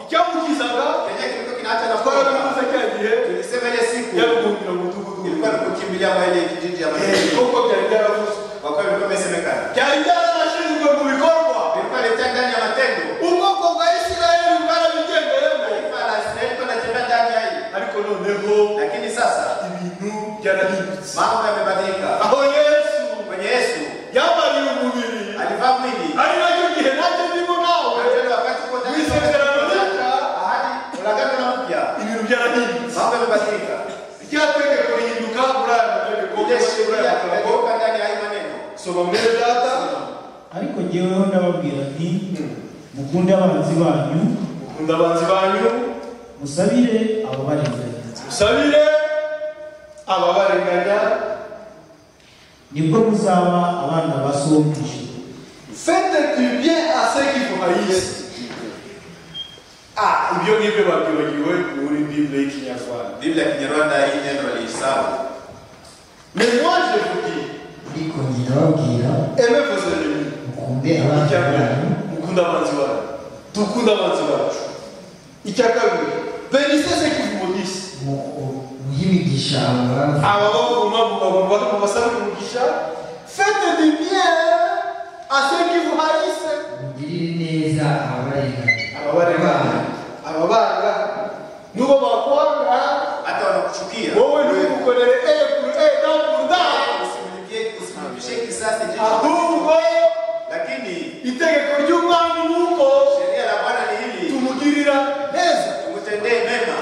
icyamukizaga kenye kilikuwa kinaacha na twarabivuze furaha cya gihe tulisema ile siku yaruhukira mu mudugudu ilikuwa ni kukimbilia kwa ile kijiji ya Maneno kuko byari byaravuzwe kwa kweli ilikuwa imesemekana byari byaranashinzwe mu bikorwa ilikuwa ilitega ndani ya matendo ubwoko bwa isirayeli bwarabigendeyemo taifa la Israeli ilikuwa inatembea ndani ya hii ariko noneho lakini sasa ibintu byarahindutse mambo yamebadilika aho yesu kwenye Yesu yambariye umubiri alivaa mwili ari nacyo gihe nacyo ndimo nawe Ndio wakati uko ndani ya Mwisezerano matendo. mpya. ahadi agano la mpya ibintu byarahindutse mambo yamebadilika rya tegeko rihinduka muri aya mategeko ile sheria muri aya mategeko imewekwa ndani ya haya maneno soma mwene data ariko jyeweho ndababwira nti mukunde abanzi banyu ukunda abanzi banyu musabire abo barenganya musabire ababarenganya nibwo muzaba abana ba so wo mu ijuru fete du bien à ceux qui vous haïssent ah ibyo ngibyo babyibagiwe muri bible y'ikinyarwanda biblia ya kinyarwanda hii neno waliisahau mais moi je vous dis ariko njye ndababwira aimez vos ennemis mukunde abanzi icya mbere banyu mukunda abanzi banyu dukunda abanzi bacu icya kabiri benise ceux qui vous maudissent mu- muhe imigisha abagaragu ababavuma basabira umugisha fete du bien à ceux qui vous haïssent mugirire neza ababarenganya ababarenganya ababanga n'uwo bakwanga hata wanakuchukia wowe ntugukorere eyo kuri eyo kandi ndaho usimlilie usimlipishe kisasi jicho ahubwo lakini itegeko ry'umwami ni uko sheria la bwana ni hili tumugirira neza tumutendee mema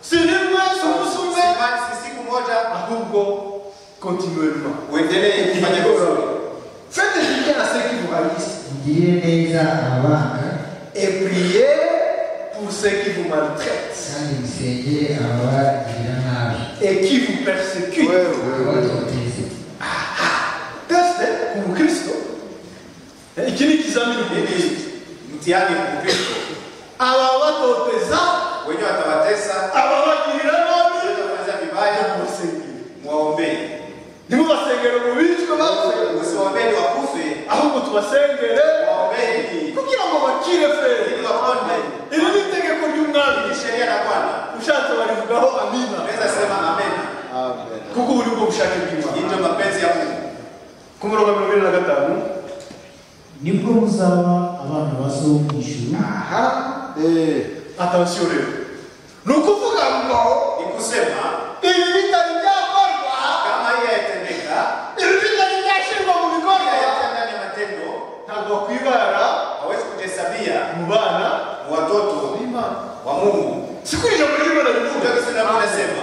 si rimwe si umunsi umwe Simani si siku moja ahubwo kontinuwema uendelee kufanya vizuri fete du bien à ceux qui vous haïssent mugirire neza ababanga et priez pour ceux qui vous maltraitent kandi musengere ababagirira nabi et qui vous persécutent abatoteze teste ku mukristo iki ni ikizamini hili mtihani mkristo ababatoteza wenyewe watabatesa ababagirira nabi watafanya vibaya mubasengere mwaombee ntimubasengere mu bicwe bapfuye usiwaombeni wakufe ahubwo tubasengere waombeni kugira ngo bakire fere ili waponde iri ni itegeko ry'umwami ni sheria la bwana ushatse barivugaho amina unaweza sema amena kuko buri ubwo bushake hii bw'imana ndio mapenzi ya mungu ku murongo wa mirongo ine na gatanu nibwo muzaba abana ba so wo mu ijuru aha atansiyo rero ni ukuvuga ngo ni kusema ibi bitari byakorwa kama hii haitendeka ibi bitari byashyirwa mu bikorwa hayatia ndani ya matendo ntabwo bakwibara hawezi kujihesabia mu bana ni watoto wa mungu si kuri ijambo ry'imana rivuga ndio kitu nabona sema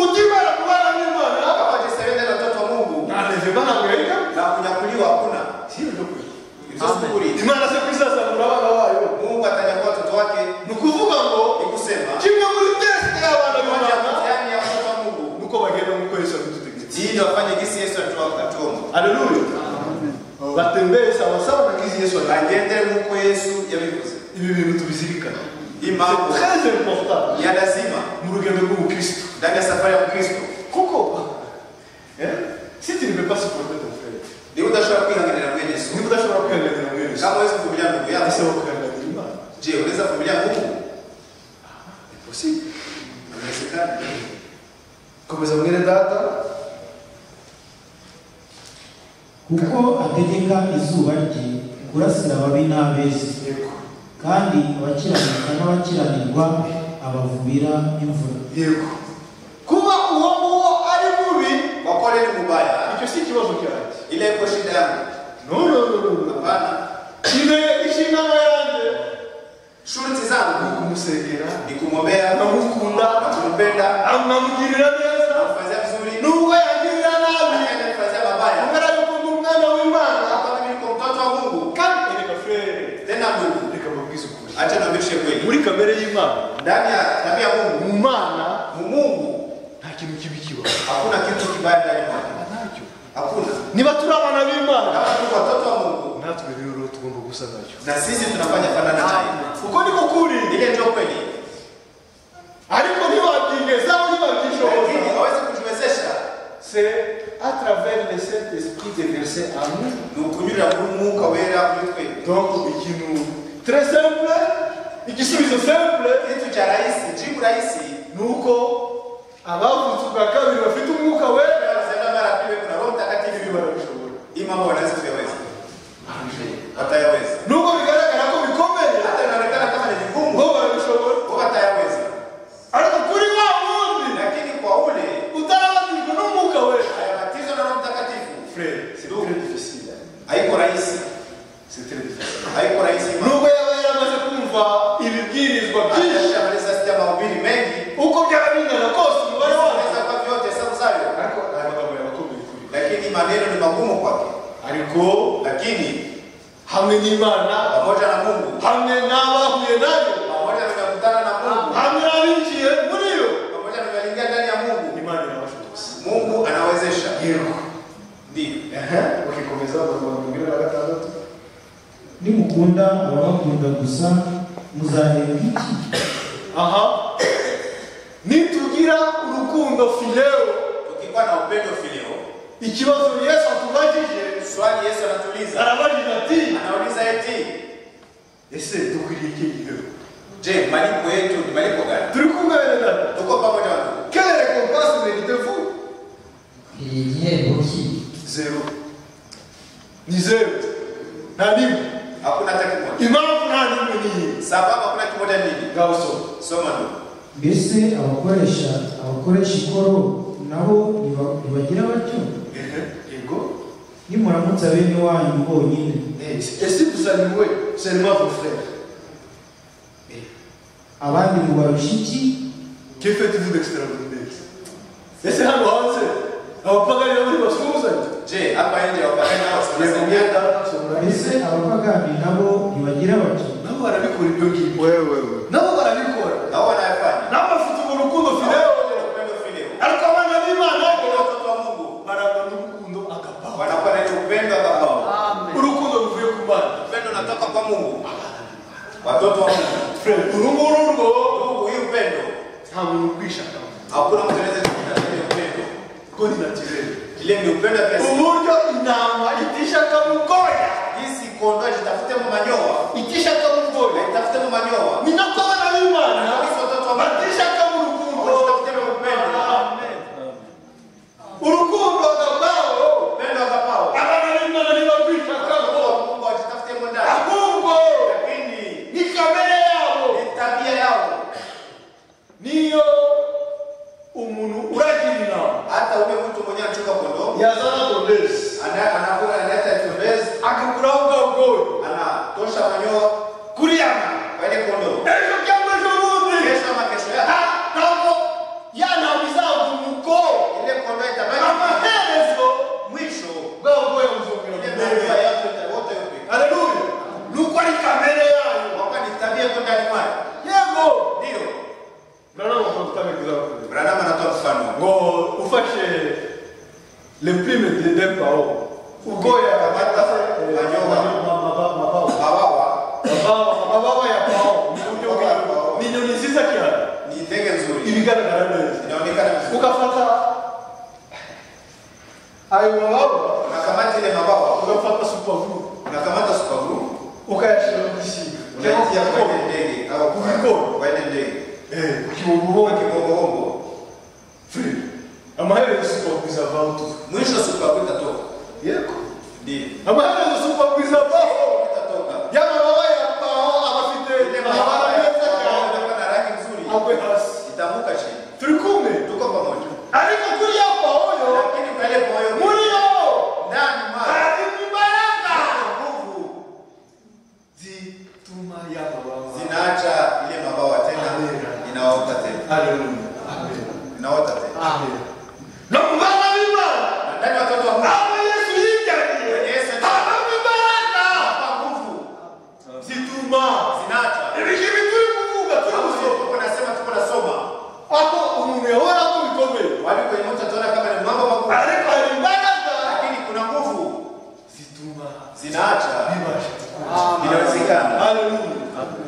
utibara mu bana b'imana kama wajihesabia ndani ya watoto wa mungu nta leve bahangayika na kunyakuliwa hakuna si ibyo kuri Ibyo si ukuri imana se kwisazamura abana bayo mungu atanyakua watoto wake ni ukuvuga ngo ni kusema kimwe muri tesite y'abana moja ya b'imana mtihani ya watoto wa mungu ni uko bagenda mu kwezi babidutegetse hii ndio afanye gisi yesu atuwa- atuomba aleluya batembeye sawasawa na kizi yesu agiye bagendere nk'uko yesu yabivuze ibi bintu tubizirikana iyi mpamvu très important ya lazima mu rugendo rw'ubukristo ndani ya safari ya mkristo kuko eh, si tu ne peux pas supporter ton frère niba udashobora kwihanganira mwene yesu niba udashobora kwihanganira mwene kama uwezi kuvumilia ndugu yako asaba kwihanganira imana je unaweza kuvumilia mungu impossible inawezekana kuko ategeka izuba rye kurasira ababi n'abeza kandi abakiranuka n'abakiranirwa abavubira imvura yego kuba uwo nguwo ari mubi wakole ni mubaya icyo si ikibazo cyanjye ile iko shida yangu no no no no no. hapana Ine inshingano yanjye shuruti ni zangu ukumusengera ni na kumwombea na kumukunda kumpenda na kunamugirira neza na kumfanyia vizuri nubwo yangirira nabi Hata nimemfanyia mabaya kubera yuko ndi umwana w'imana hapa mimi niko mtoto wa Mungu kandi reka furere tena Mungu reka mabwize ukuri acha niambishe kweli muri kamere y'imana ndani ya tabia ya Mungu mu mana mu Mungu nta kintu kibi kiba hakuna kitu kibaya ndani yake ntacyo hakuna niba turi abana b'imana kama tuko watoto wa Mungu natwe rero tugomba gusa nacyo na sisi tunafanya fanana naye uko niko kuri ile ndio kweli ariko ntibabyingezaho ntibabyishoboza lakini hawezi kutuwezesha c'est à travers le Saint-Esprit de verser à nous. ni ukunyurira kuri umwuka wera muri twe Donc, ikintu très simple, igisubizo simple kitu cha rahisi jibu rahisi ni uko abavutse ubwa kabiri bafite umwuka wera tunazenda mara ya pili kuna roho ibi mtakatifu barabishobora. hii mambo wanaweza kuyaweza watayaweza Nubwo bigaragara ko bikomeye hata inaonekana kama ni vigumu ngo barabishobora wao watayaweza ariko kuri wa wundi lakini kwa ule utarabatijwe n'umwuka wera ayabatizwa na roho mtakatifu Frère, c'est très difficile. haiko rahisi C'est très difficile. haiko rahisi mambo Nubwo yaba yaramaze kumva ibibwirizwa byinshi amaliza sita mahubiri mengi uko byaba bingana kose umubare wayo anaweza kwa vyote hesabu zayo ariko aya magambo yabakomeye kuri lakini maneno ni magumu kwake ariko lakini hamwe n'imana pamoja na Mungu hamwe n'abahuye nayo pamoja tunakutana na Mungu hamwe n'abinjiye muri yo pamoja tunaingia ndani ya Mungu imana irabashobotse Mungu anawezesha yego ndio ehe ukikomeza bakagira na gatandatu nimukunda ababakunda gusa muzahembwa iki aha nitugira urukundo fileo Ukikuwa na upendo filio, ikibazo yesu atubajije swali Yesu anatuuliza, arabajije ati anauliza eti, ese dukwiriye iki gihero je, malipo yetu ni malipo gani? turi kumwe data Tuko pamoja na Mungu. quelle récompense méritez-vous ni igihembo ki zero ni zero nta nimwe Hakuna hata kimoja. impamvu nta nimwe ni iyi Sababu hakuna kimoja nini? ngaho soma Soma ndugu. mbese abakoresha abakoresha ikoro nabo ntiba- ntibagira batyo Ego. nimuramutsa bene wanyu bonyine Et si vous allouez seulement vos frères, abandi mubabisha iki que faites-vous d'extraordinaire Et c'est un grand Alors, pas gagner les parce que vous êtes. Je, hapa nje wapagani hao Les tunasaidiana? Romains, ils sont là. mbese abapagani nabo ntibagira bati Nabo barabikora ibyo ngibyo. wewe wewe Nabo barabikora. Na wao wanayafanya. Nabo bafite urwo rukundo Na fideo. wao wana upendo filio. Ariko abana b'Imana Wao ni watoto wa Mungu. barangwa n'urukundo agapawa. Wanakuwa na ile upendo ambao Urukundo ruvuye ku Mana. upendo unatoka kwa Mungu. Watoto wa Mungu. Frere, uru nguru rwo Mungu hii upendo. nta muntu ukwishakamo. Hakuna mtu anaweza kupata ile upendo. Ubwo ni naturel. Ile ni upendo pia si Uburyo intama itishakamo ubwoya. Jinsi kondoo jitafute mu manyoa, Itishakamo ubwoya. jitafute mu manyoa. ni nako abana b'imana Abakristo watoto wa Mungu batishaka mu rukundo jitafute mu upendo. urukundo agabwaho Upendo wa Baba. abana b'imana Watoto ntibakwishakaho wa Mungu wajitafute mu ndani. ahubwo Lakini ni kamere yabo ni tabia yao. niyo umuntu uragirira Hata ule mtu mwenye anachunga kondoo, yazana godesi ana- anakula analeta kimbezi, akaguraho bwa bwoya anatosha manyoa kuriyana kwa ile kondoo. ejo cyangwa ejo bundi Kesho ama kesho yake nta- ntabwo yanamizaga umukobwa ile kondoo itabaki. amaherezo Mwisho bwa bwoya buzongera ile kumera manyoa yake itaota yote. haleluya nuko ari kamere yayo Kwa kuwa ni tabia kwa ndani mwake. yego Ndio. ngo Branham anatoa mfano. ufashe le prime de deux parole ugoya Bawawa amababa ya pao ni inyoni nziza cyane ni ndege nzuri. ibigaragara neza Inaonekana vizuri. ugafata ayo mababa unakamata ile mabawa ugafata supavuru unakamata supaguru ukayashyira mu gisiga unaingia kwenye ndege au Kuliko. kwenye ndege ukibububa kibongoongo amaherezo supavuru izavaho tuva mwisho supaguru itatoka yego tuma y'ababawa zinaacha ile mabawa tena, inaota tena, haleluya amen inaota tena. amen no mu bana b'imana Na ndani watoto wa Mungu abo yesu yiganye Yesu habamo imbaraga hapa nguvu zituma zinaacha. ibigibi turi kuvuga turi Hapo sio gusoma tuko nasema tuko nasoma, aho umuntu yahora amubikomeye wali kwenye mtu ataona kama ni mambo makubwa, ariko hari imbaraga lakini kuna nguvu zituma zinaacha, bibasha inawezekana, haleluya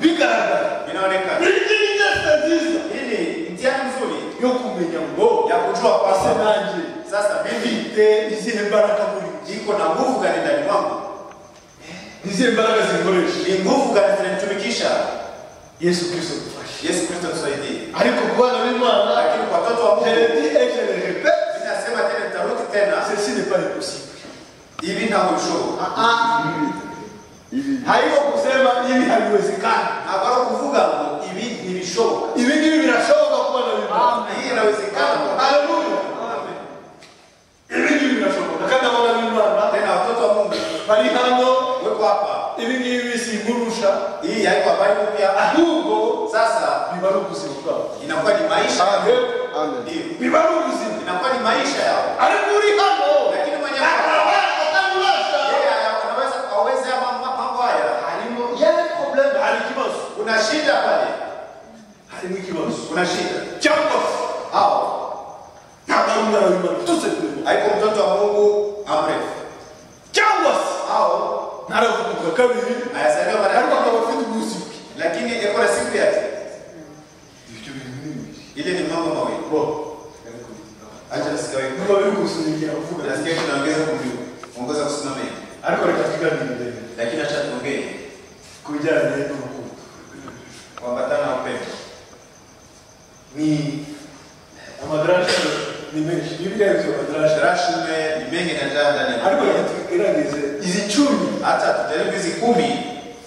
bigaragara inaonekana. ni ineza nziza Hii ni mtihani mzuri yo kumenya ngo ya kujua ase kwamba nanjye sasa mimi mfite izihe mbaraga muri njye iko na nguvu gani ndani mwangu, izihe mbaraga zikoresha ni nguvu gani zinanitumikisha. yesu kristo dufashe Yesu Kristo tusaidie. ariko ku bana b'imana Lakini kwa watoto wa je Mungu le dis et je le répète ninasema tena, nitarudi tena, ceci n'est pas impossible ili na mwisho Ah, ah. haiko kusema hivi haliwezekani akaro kuvuga ngo ibi ni bishoboka, hivi ngivi vinashoboka ku bana b'imana hii inawezekana. haleluya ibi ngibi birashoboka kandi abana b'imana Tena watoto wa Mungu bari hano weko hapa, ibi ngibi si ingurusha hii haiko habari mpya, ahubwo sasa biba ari ubuzima bwabo inakuwa ni maisha Amen. yao, Amen. Ndiyo. biba ari ubuzima inakuwa ni maisha yao, ariko uri hano lakini mwenye atabasha atabasha yeye anaweza aweze ama- ma- mambo haya, harimo yari probleme hari ikibazo kuna shida pale, harimo ikibazo kuna shida cyangwa se hao, nta mwana w'imana tutse kurimo haiko mtoto wa Mungu amrefu cyangwa se hao, ntaravuga kabiri ayasaliwa ariko mara akaba afite ubuzima lakini ekora siku yake ibyo bintu ni bibiri ile ni mambo mawili bo acha nisikie niba biri gusunikira kuvuga nasikia tunaongeza kumjua ongoza kusimama hivi ariko reka tuganire lakini acha tuongee ku bijyanye n'urukundo kuambatana na upendo ni amadarasha ni menshi bibiriya yabyo amadarasha rashume ni mengi na njaa ndani ya ariko reka Biblia. tugerageze izi cumi hata tujaribu hizi kumi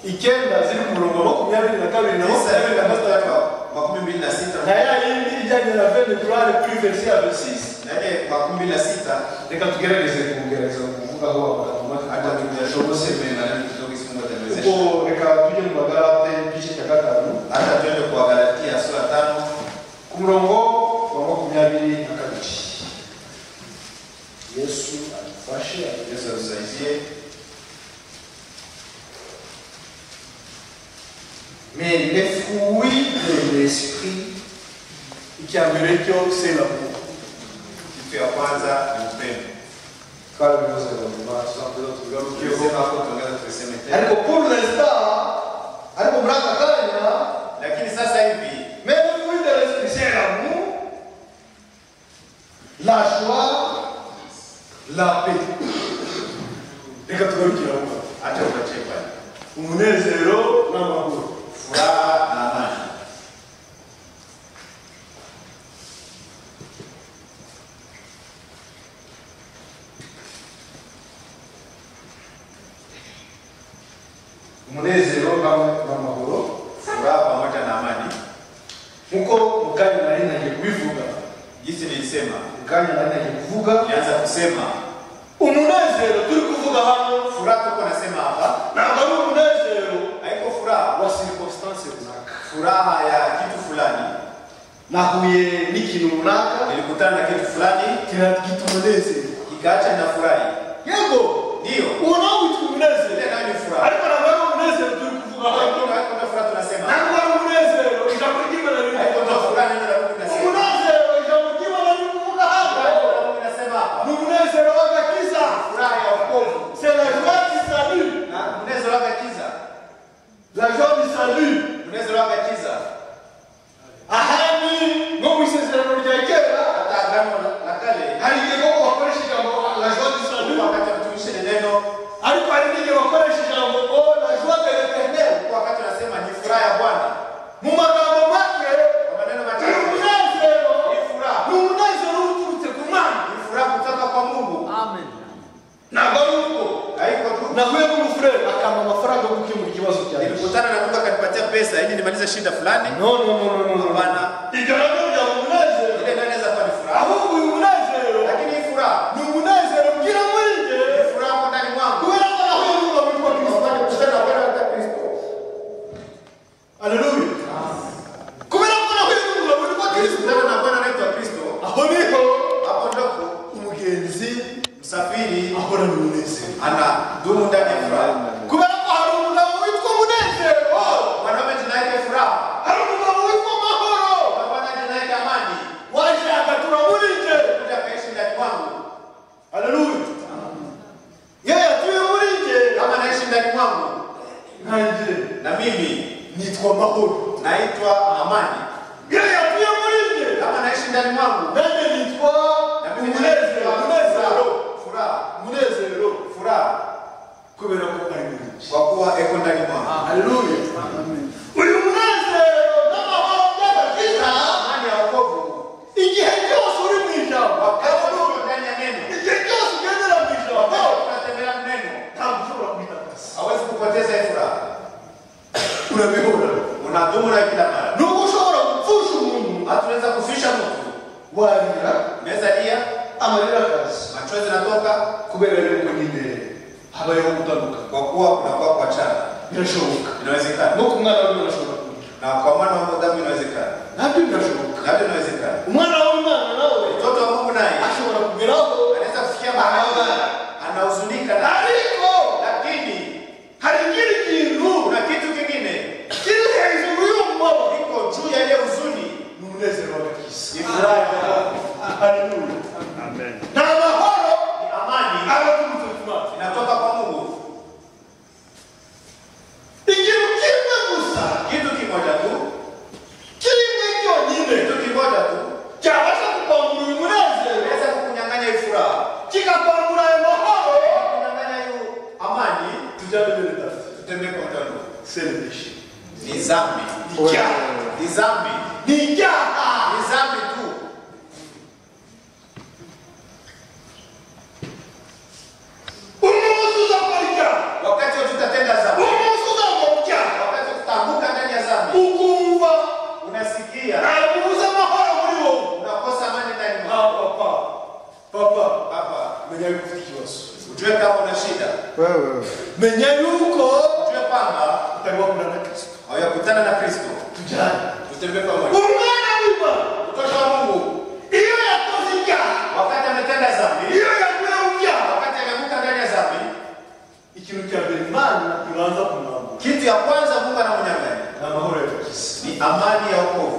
icyenda ziri ku murongo wa makumyabiri na kabiri na tisa hivi makumyabiri na kabisa gatatu hapa makumi mbili na na sita ya yindi ijyanye na vene kurare kuri verisi ya vesisi na ile makumi mbili na sita reka tugerageze kugerageza kuvugaho hata amagambo tujashobose menanani kidogo isi mungu ataniwezesha ubwo reka tujye mu magarate igice cya gatanu hata tuende kwa galatia sura tano ku murongo wa makumyabiri na kabiri yesu adufashe yesu atusaidie mais les fruits de l'esprit icya mbere cyo c'est l'amour kitu ya kwanza ni upendo kandi bivuze ngo nyuma tuzakomeza tubigarukeho tukisema hapo tuongeza tuiseme tena ariko pour l'instant ariko muri aka kanya lakini sasa hivi mais le fruit de l'esprit c'est l'amour la joie la paix reka tugarukire aho ngaho. acha tuachie pale umunezero n'amahoro furaha na amani. umunezero n'ama- n'amahoro Furaha pamoja na amani, nkuko mu kanya nari nagiye kubivuga jinsi nilisema, mu kanya nari nagiye kuvuga nilianza kusema umunezero turi kuvuga hano furaha tuko nasema hapa ntabwo ari umunezero haiko furaha, wa sirikositansi runaka furaha ya kitu fulani. nahuye n'ikintu runaka Nilikutana na kitu fulani kira- kitumunezera kikaacha ninafurahi, yego ndio uwo nawe witwa umunezero ile nayo ni furaha, ariko ntabwo ari umunezero turi kuvuga hano lakini haiko ndio furaha tunasema, ntabwo ari umunezero ijambo ry'imana haiko ndio rivuga furaha neno la Mungu linasema, umunezero ijambo ry'imana rivuga hano Neno la Mungu linasema hapa ni umunezero w'agakiza furaha ya wokovu c'est la joie qui salue na mnezo wake kiza, la joie du salut mnezo wake kiza, ahandi nko mu isezerano rya kera hata agano la kale hari igihe koko bakoresha ijambo la joie du salut wakati wamtumishe neno ariko hari n'igihe bakoresha ijambo oh la joie de l'éternel wakati wanasema ni furaha ya Bwana, mu magambo make kwa maneno ni machache umunezero ni furaha ni umunezero uturutse ku mana ni furaha kutoka kwa Mungu. ntabwo ari uko Haiko tu nahuye n'umufurere akampa amafaranga yo gukemura ikibazo cyanjye nilikutana na mtu akanipatia pesa ili nimalize shida fulani, no no no no no no. hapana, ibyo nabyo byaba umunezero ile ndio inaweza kuwa ni furaha, ahubwo uyu munezero lakini hii furaha ni umunezero ubwira muri njye ni furaha kwa ndani mwangu, kubera ko nahuye n'uwo witwa kristo Wakati kukutana na Bwana katika Kristo, nkanjye na mimi nitwa mahoro naitwa amani iyo yavuye muri njye kama naishi ndani mwangu nanjye nitwa na mimi umunezero umunezero furaha umunezero furaha kubera ko ari mwinshi kwa kuwa eko ndani mwangu haleluya uyu munezero n'amahoro by'agakiza amani ya wokovu igihe cyose uri mu ijambo wakati uko ndani ya neno igihe cyose ugendera mu ijambo wakati unatembelea mu neno ntabwo ushobora kwitagasa hawezi kupoteza hii furaha urabibona unadumu na kila mara nubwo ushobora gupfusha umuntu hatuweza kufisha mtu warira meza dia amarira akazi machozi yanatoka kubera yuko nyine habayeho gutandukana kwa kuwa kunakuwa kwa chana birashoboka inawezekana no ku mwana w'umuntu ashobora kurira na kwa mwana wa damu inawezekana nabyo birashoboka nabyo inawezekana umwana w'umwana nawe mtoto wa mungu naye ashobora kugeraho anaweza kufikia mahali anahuzunika na ariko lakini hari ikindi kintu kuna kitu kingine kiri hejuru y'umubabaro iko juu ya ile huzuni ni umunezero w'agakiza ni furaha haleluya nta mahoro ni amani aba aturutse ku mazi inatoka kwa mungu ikintu kimwe gusa kitu kimoja tu kimwe cyonyine kitu kimoja tu cyabasha kukwambura uyu munezero inaweza kukunyang'anya hii furaha kikakwambura ayo mahoro kunyang'anya hiyo amani tujyane mbere dati tutembee kwa mtano serebeshi ni zambi ni icyaha ni zambi ni icyaha ni zambi tu umunsi uzakora icyaha wakati wote tutatenda zambi umunsi uzakora icyaha wakati tutaanguka ndani ya zambi ukumva unasikia ntabwo ubuze amahoro muri wowe unakosa amani ndani mwako ah papa papa baba menya yuko ufite ikibazo ujue kama una shida wewe menya yuko ujue kwamba utarimo kurana na kristo hawakutana na kristo tujyane tutembee pamoja umwana w'imana mtoto wa mungu iyo yakoze icyaha wakati ametenda zambi iyo yaguye mu byaha wakati ameanguka ndani ya zambi ikintu cya mbere imana ibanza kumwambura kitu ya kwanza mungu anamunyang'anya ni amahoro y'agakiza ni amani ya wokovu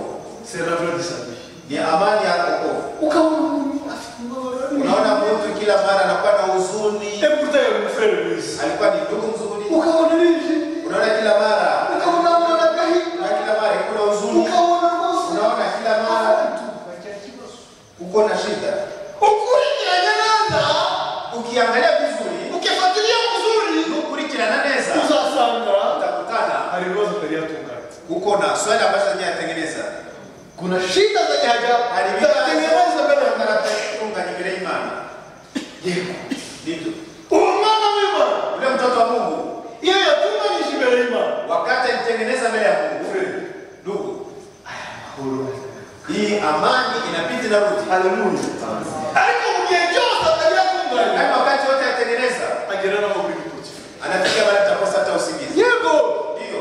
seravura disabiye ni amani ya wokovu ukabona umuntu afite umubabaro unaona mtu kila mara anakuwa na huzuni ebuta yamufere mwiza alikuwa ni ndugu mzuri ukabona yijimye unaona kila mara ukabona amwana agahinda na kila mara kuna huzuni ukabona rwose unaona kila mara uko na shida ukurikiranye neza ukiangalia vizuri ukifatiriye muzuri ukurikirana neza uzasanga utakutana hari ibibazo utari yatunganya uko na swali ambazo hajayatengeneza kuna shida zenye haja zinatengeneza mbele ya Mungu. aliviatunga vile imani yego ndivyo uwo mwana w'imana ule mtoto wa mungu iyo yatunganyije imbere y'imana wakati alitengeneza mbele ya mungu ndugu hii amani inabidi narudi haleluya ariko mu gihe cyose atari yatunganyije lakini wakati wote atengeneza agera n'aho kuri gitoki anafikia mara takosa hata usingizi yego ndio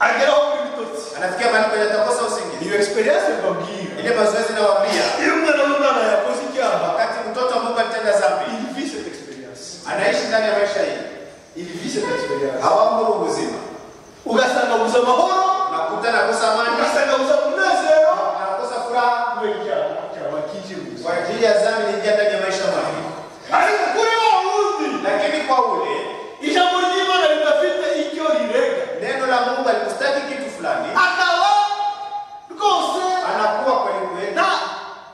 ageraho kuri gitoki anafikia mara kwenye atakosa usingizi iyo experience mbabwira ile mazoezi nawaambia iyo umwana w'umwana yakoze icyaha wakati mtoto wa mungu alitenda zambi il vit cette expérience anaishi ndani ya maisha hii il vit cette expérience hawamuru uzima ugasanga buze amahoro unakuta nakosa amani ugasanga buze umunezero anakosa furaha kubera icyaha cyaba kinjiruza kwa ajili ya zambi niingia ndani ya maisha mwangu ariko kuri wa wundi lakini kwa ule ijambo ry'imana ridafite icyo rirega neno la mungu alikustaki kitu fulani akaba rwose anakuwa kweli kweli nta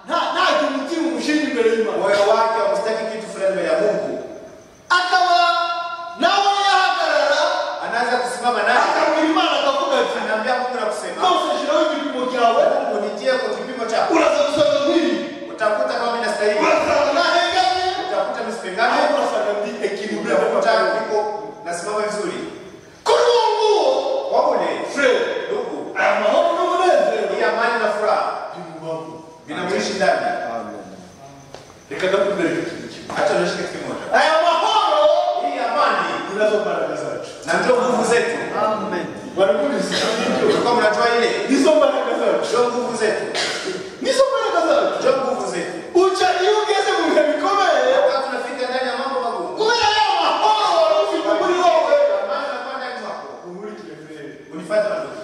nta- nta kintu kimushinga imbere y'imana moyo wake austaki kitu fulani mbele ya mungu akaba nawe yahagarara anaanza kusimama naye akabwira imana akavuga ati anaambia mungu na kusema rwose shyiraho igipimo cyawe mungu nitie kwa kipimo chako uraza gusanga nk'ibi utakuta kama mimi nastahili urasanga ntahengamye utakuta misipengane ariko urasanga ndi ekilibre utakuta niko nasimama vizuri kuri uwo nguwo kwa ule fred ndugu aya mahoro n'umunezero hii amani na furaha bimubaho vinamwishi ndani amen reka ndakubwira ikintu kimwe hata unaishi kitu kimoja aya mahoro hii amani ninazo mbaraga zacu na ndio nguvu zetu amen barakubizi ulikuwa mnatoa ile nizo mbaraga zacu ndio nguvu zetu nizo mbaraga zacu ndio nguvu zetu uca iyo ugeze mu bihe bikomeye wakati unafika ndani ya mambo magumu kubera ya mahoro wari ufite muri wowe amani inakuwa ndani mwako unkurikire mbere unifata ndugu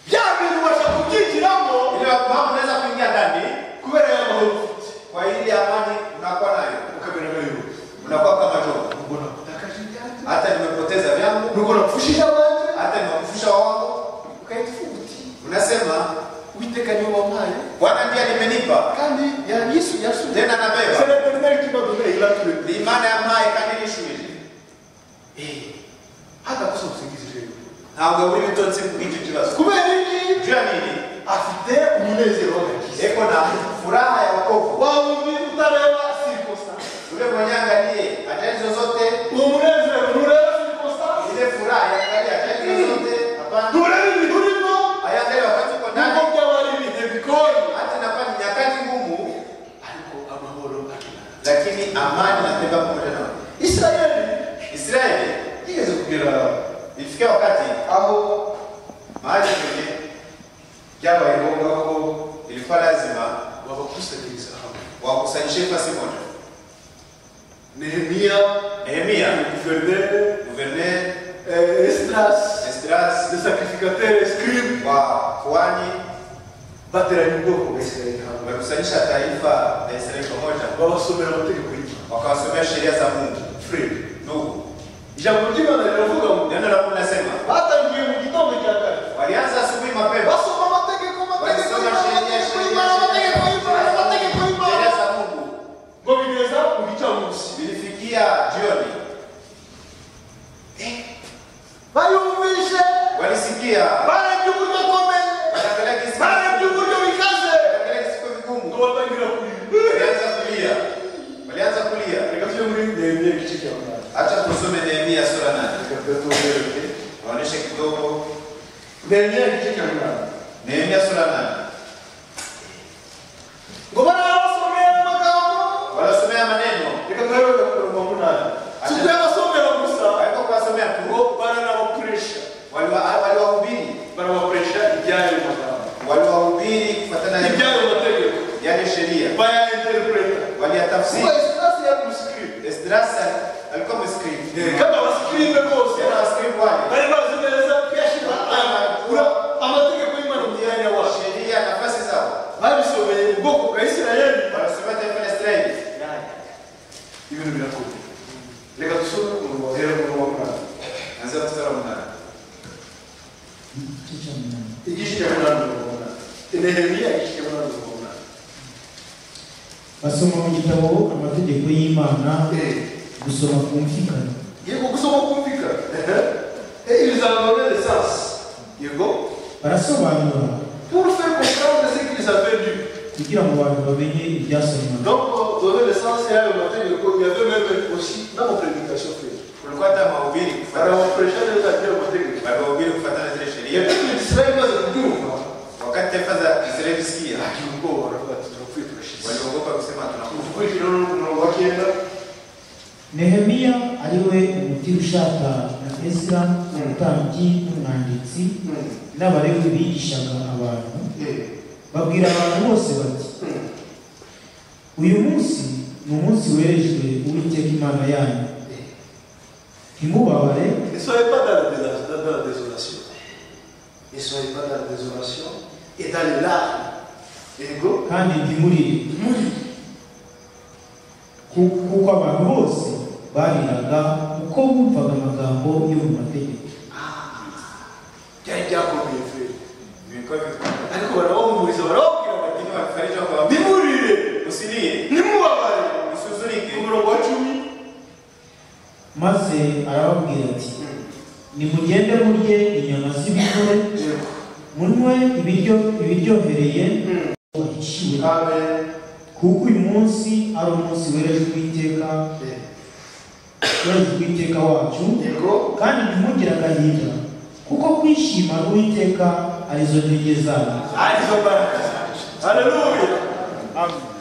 bya bintu ubasha kubyigiramo ile mambo unaweza kuingia ndani kubera y'amahoro ufite kwa ile amani unakuwa nayo ukamera nka yuko unakuwa kama jogo ubona kutakaje ibyacu hata nimepoteza vyangu nuko unamfushisha manje hata nimekufusha wangu ukaitufu uti unasema uwiteka niwe wampaye bwana ndiye nimenipa kandi ya yesu yasuye tena nabeba senateri nalikimadune ilatule ni imana ya maye kandi nishubije hata kosa usingizi rero ntabwo buri bitotsi bw'icyo kibazo kubera iki juu ya nini afite umunezero w'agakiza eko na furaha ya wokovu wawundi utareba sirikosa ule mwenye angalie ajali zozote uwo munezero ntureba sirikosa ile furaha yaangalie ajali zozote hapana ntureba ibintu urimo ayangalie wakati uko nuko ndani byaba ari ibihe bigoye hata napa ni nyakati ngumu ariko amahoro akirana lakini amani natembea pamoja nao isirayeli israeli yigeze kugera ifikia wakati aho mahali kwenye byabaye ngombwa ko ilikuwa lazima babakusanyiriza hamwe wakusanyishe fasi moja nehemiya nehemia guverineri guverneri eh, esdras esdras le sacrificateur scribe wa kuhani bateranya ubwoko bwa isirayeli hamwe wamekusanyisha taifa la israeli pamoja babasomera amategeko y'imana wakawasomea sheria za mungu fred ndugu ijambo ry'imana riravuga ngo neno la mungu nasema batangiye mu gitondo cya kare walianza asubuhi mapema basoma amategeko amategeko walisoma y'imana amategeko sheria sheria y'imana amategeko y'imana amategeko sheria y'imana sheria za mungu ngo bigeza mu gicamunsi vilifikia jioni bayumvishe walisikia barebye uburyo akomeye wanaangalia kisiku barebye uburyo bikaze wanaangalia kisiku ngo vigumu batangira kurira walianza kulia walianza kulia reka tujye muri nehemiya igice cya munani Acha tusome Nehemia sura nane. reka tuyatoreke Waoneshe kidogo nehemiya igice cya munani Nehemia sura nane. ngo barabasomera amagambo Wanasomea maneno. reka tuyabe bakuroma munani si kuyabasomera gusa Waliko kuwasomea ngo tu. baranabakoresha Waliwa- Waliwahubiri. barabakoresha ibyayo magambo Waliwahubiri kufuatana na ibyayo mategeko yale sheria. bayainterpreta Waliyatafsiri. kuba esitasi yamusikiri Esdras alikuwa mskribu. kandi abasikiribe bose Tena waskribu wale. bari bazi neza kuyashyira amakura amategeko y'imana mu myanya wacu Sheria nafasi zao. babisomeye ubwoko bwa isirayeli Wanasomea taifa la Israeli. ibintu birakomeye reka dusome umurongo wahera muri wa munani Anza mstari wa munane. Kichwa mnamo. igice cya munani umurongo wa munani nehemiya igice cya munani umurongo wa munani basoma mu gitabo amategeko y'imana gusoma kumvikana yego gusoma kumvikana ehe ibizamini lesansi yego barasobanura pour faire comprendre ce qu'ils avaient lu kugira ngo abantu bamenye ibyasomwa donc donner l'essence et là le matin il y avait même aussi dans mon prédication faite Kulikuwa hata mahubiri kufuatana. barabakoresha neza ibyo amategeko Waliwahubiri kufuatana na zile sheria. yatuma isirayeli imaze kubyumva Wakati taifa za Israeli zisikia, agira ubwoba aravuga ati turapfuye turashize waliogopa kusema tunakufa. ukurikira n'umurongo wa kenda nehemiya ari we umutiri ushaka na esira umutambyi n'umwanditsi n'abalewi bigishaga abantu babwira abantu bose bati uyu munsi ni umunsi werejwe uwiteka imana yanyu ntimubabare ne soyez pas dans la, déla- dans la désolation ne soyez pas dans la désolation et dans les larmes ego kandi ntimurire Ku- kuko abantu bose bariraga uko bumvaga amagambo yo mu mategeko byari byakomeye feri Vilikuwa vikubwa. ariko barabahumuriza barababwira bati Lakini walifariji wakawaambia, ntimurire usilie, ntimubabare usihuzunike. umurongo wa cumi maze arababwira ati nimugende murye inyama z'ibigore munywe ibiryo ibiryohereye wahishiwe amen kuko uyu munsi ari umunsi werejwe uwiteka werejwe uwiteka wacu yego kandi ntimugire agahinda kuko kwishima uwiteka arizo ntege zanyu arizo mbaraga zacu haleluya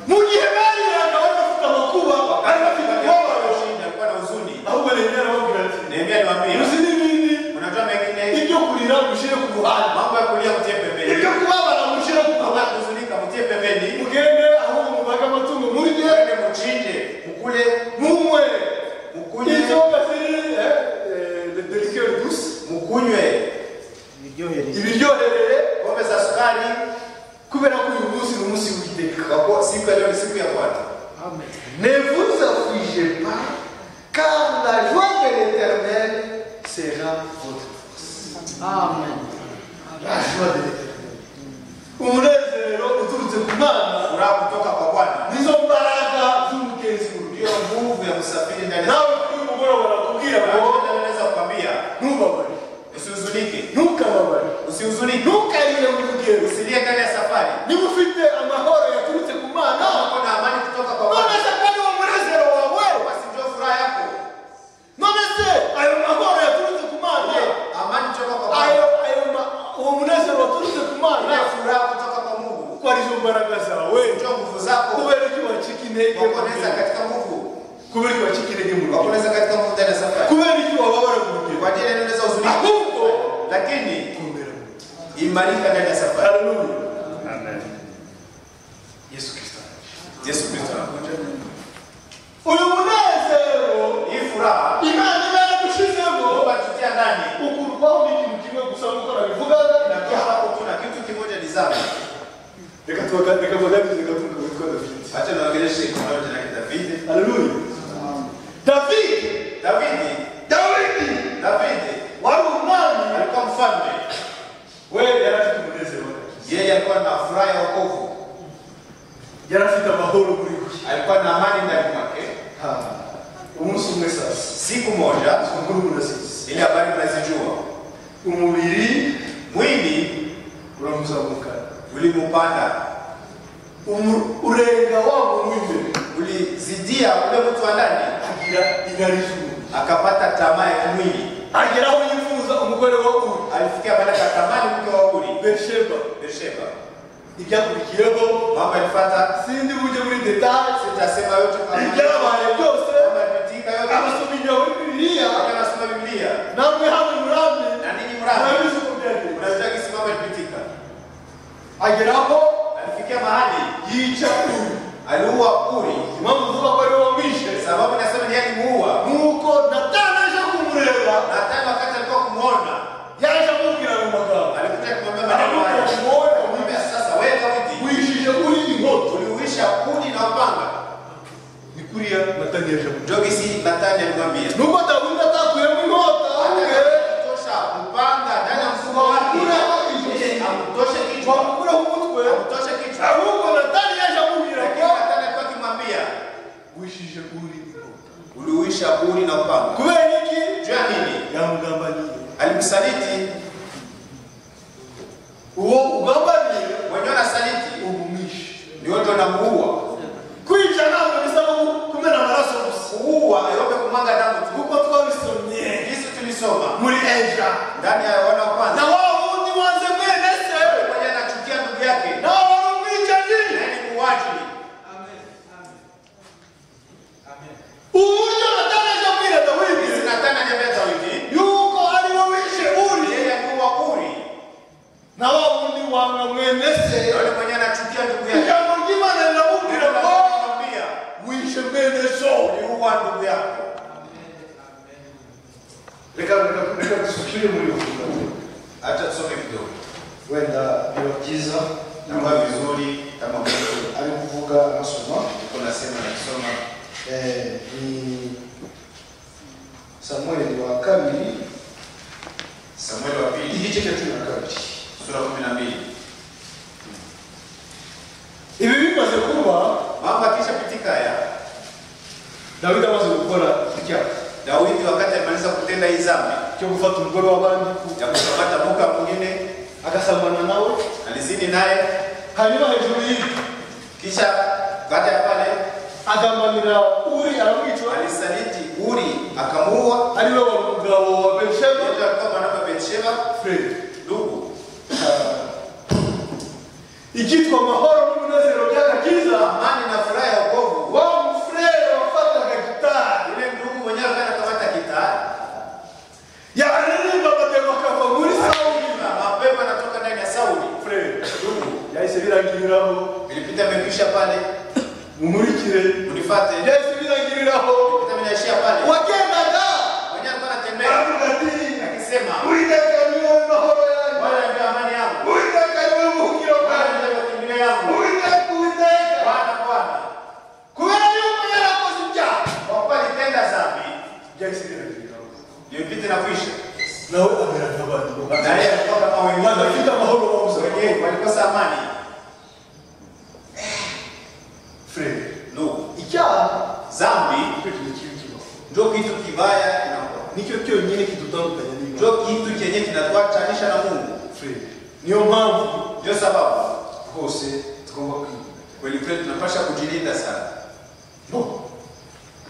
mu gihe bariraga bari bafite amakuba bari bafite umubabaro Alikuwa na huzuni. ahubwo nehemiya arababwira ati Nehemia aliwaambia, uzi n'ibindi unajua mengine, ibyo kurira mushyire ku ruhande mambo ya kulia mtie ibyo pembeni, kubabara mushyire ku mambo ya ruhande kuhuzunika mtie pembeni, mugende ahubwo mubage amatungo murye uende muchinje, mukule, munywe mukunywe, inzoga ziri eh, eh, le deliceur douce mukunywe biryohereye ibiryohereye pombe za sukari, kubera ko uyu munsi ni umunsi w'iteka kwa kuwa siku ya leo ni siku ya Bwana. Ne vous affligez pas, car la joie de l'Éternel, sera votre force. Amen. La joie de l'éternel. Umunezero uturutse ku Mana furaha kutoka kwa Bwana nizo mbaraga z'umugenzi wawe. ndiyo nguvu ya msafiri ndani yako. nawe kuri mugoroba barakubwira Na ngo Bwana anaweza kukwambia ntubabare usihuzunike, ntukababare usihuzunike, ntukarire mu rugendo usilie ndani ya safari. niba ufite amahoro yaturutse ku mana Kama kuna amani kutoka kwa none Bwana, se kandi uwo munezero wawe basi ndio furaha yako. none se ayo mahoro yaturutse ku mana Ndiyo, amani kutoka kwa Bwana, ayo ayo ma- uwo munezero waturutse ku mana ndiyo furaha kutoka kwa Mungu, kuko arizo mbaraga zawe ndio nguvu zako. kubera icyo wacika intege mu Wakuoneza rugendo katika nguvu, kubera icyo wacika intege mu rugendo wakuoneza katika nguvu ndani ya safari. kubera icyo wababara mu rugendo Kwa ajili ya neno za huzuni, ahubwo lakini kumera mu rugendo imarika ndani ya safari. haleluya Amen. yesu kirisito araje. Yesu Kristo anakuja. uyu munezero Hii furaha imana iba yadushizemo Mungu atutia ndani ukurwaho n'ikintu kimwe gusa nk'uko nabivugaga inatoa hapo, kuna kitu kimoja ni dhambi. reka tubaga- reka tubaganize gaturuka witwa davidi Acha niwaongeleshe kwa jina la David. haleluya davidi David, dawidi David wari umwami alikuwa mfalme. we yari afite umunezero Yeye alikuwa na furaha ya wokovu, yari afite amahoro muri we alikuwa na amani ndani mwake. Ha. umunsi umwe sasa Siku moja amakuru murazizi ile habari mnazijua, umubiri mwili uramuzamukana ulimupanda, Umu- urenga wa muntu w'imbere ulizidia ule mtu wa ndani, agira inari z'umuntu akapata tamaa ya kimwili. agera aho yifuza umugore wa uri Alifikia baada ya tamani mke wa Uri berisheba Bersheba. ibyakurikiyeho Mambo yalifuata, sindi bujye muri detaye sitasema yote kama ibyabaye byose kama yametika yote. abasoma inyuma muri bibiliya Wakati anasoma Biblia namwe hano murame na ninyi mradi murabizi uko byagenze unajua jinsi mambo yalipitika. agera aho Alifikia mahali yica uri aliua Uri, impamvu uvuga ko ari wowe wamwishe sababu nasema ni yeye alimuua. nuko natana aje kumureba Na tena wakati alikuwa kumuona yaje amubwira mu magambo alikuja kumwambia maneno aravuga haya, kumwoya kumwambia sasa, wewe Daudi wishije kuri inkoto uliuisha kuni na upanga. ni kuriya natani yaje kumureba Ndio kisi Nathani alimwambia nuko dawidi atakuyemo inkota ahubwo atosha upanga ndani ya mfuko wake, ili amtoshe kichwa, wamukuraho umutwe amtoshe kichwa. ahubwo natani yaje amubwira Lakini ko Nathani alikuwa akimwambia wishije kuri inkoto uliuisha kuni na upanga. kubera iki Juu ya nini? yamugambaniye Alimsaliti uwo ugambaniye mwenyewe, anasaliti umumwishe ndio ndio namuua. kwica ntabwo bisaba ku- kumena amaraso gusa Kuua yote kumwaga damu tu. kuko twabisomye Jinsi tulisoma muri eja ndani ya wana wa na kwanza, wa wundi wanze mwene se mmoja anachukia ndugu yake na wa wari umwicanyi naye ni muuaji. uburyo batanaje kubwira dawidi Hizi Nathani aliambia Daudi, yuko ari we wishe uri yeye aliua Uri, na wa wundi wanga mwene se na yule mwenyewe anachukia ndugu yake. ijambo ry'imana riramubwira Ndio ngo anamwambia, wishe mwene so uliua ndugu yako. reka reka- reka dusubire muri ubu Acha tusome kidogo. wenda biba byiza Nakuwa vizuri kama Mungu ari kuvuga asoma yuko nasema na kusoma. Eh, ni samueli wa kabiri Samueli wa pili igice cya cumi na kabiri sura kumi na mbili. ibi bimaze kuba Mambo akishapitika haya, dawidi amaze gukora icyaha Daudi wakati alimaliza kutenda hii dhambi cyo gufata umugore w'abandi ku- ya kukamata mke mwingine, agasambana nawe alizini naye, hanyuma hejuru y'ibi kisha baada ya pale agambanira uri aramwica alisaliti Uri akamuua. ari we wa mugabo wa berisheba Yesu alikuwa mwanamke wa Bathsheba, fred ndugu. icyitwa amahoro n'umunezero by'agakiza Amani na furaha ya wokovu. wa mufurere wafataga gitari Yule ndugu mwenyewe akaenda kukamata kitaa, yararirimbaga deo bakava muri sawuni Akiimba, mapepo yanatoka ndani ya Sauli. fred Ndugu, yahise birangiriraho vilipita vimekwisha pale, mumurikire unifuate. yahise birangiriraho Vilipita vinaishia pale. wagendaga Mwenyewe alikuwa anatembea aravuga ati akisema, uwiteka niwe mahoro yanjye Bwana ndio amani yangu, uwiteka niwe buhungiro Bwana bwanjye ndio makimbilio yangu, uwiteka uwiteka Bwana Bwana, kubera yuko yarakoze ibyaha kwa kuwa nitenda dhambi, byahise birangiriraho vimepita na kuisha. nawe amera nk'abandi bo hasi naye alikuwa kama badafite wengine amahoro babuze wengine walikosa amani frere ndugu icyaha zambi nicyo kintu kibi kibaho ndio kitu kibaya kinakuwa nicyo cyonyine kidutandukanya n'imana ndio kitu chenye kinatuachanisha na mungu frere niyo mpamvu ndio sababu hose tugomba kwirinda kweli kweli tunapasha kujilinda sana no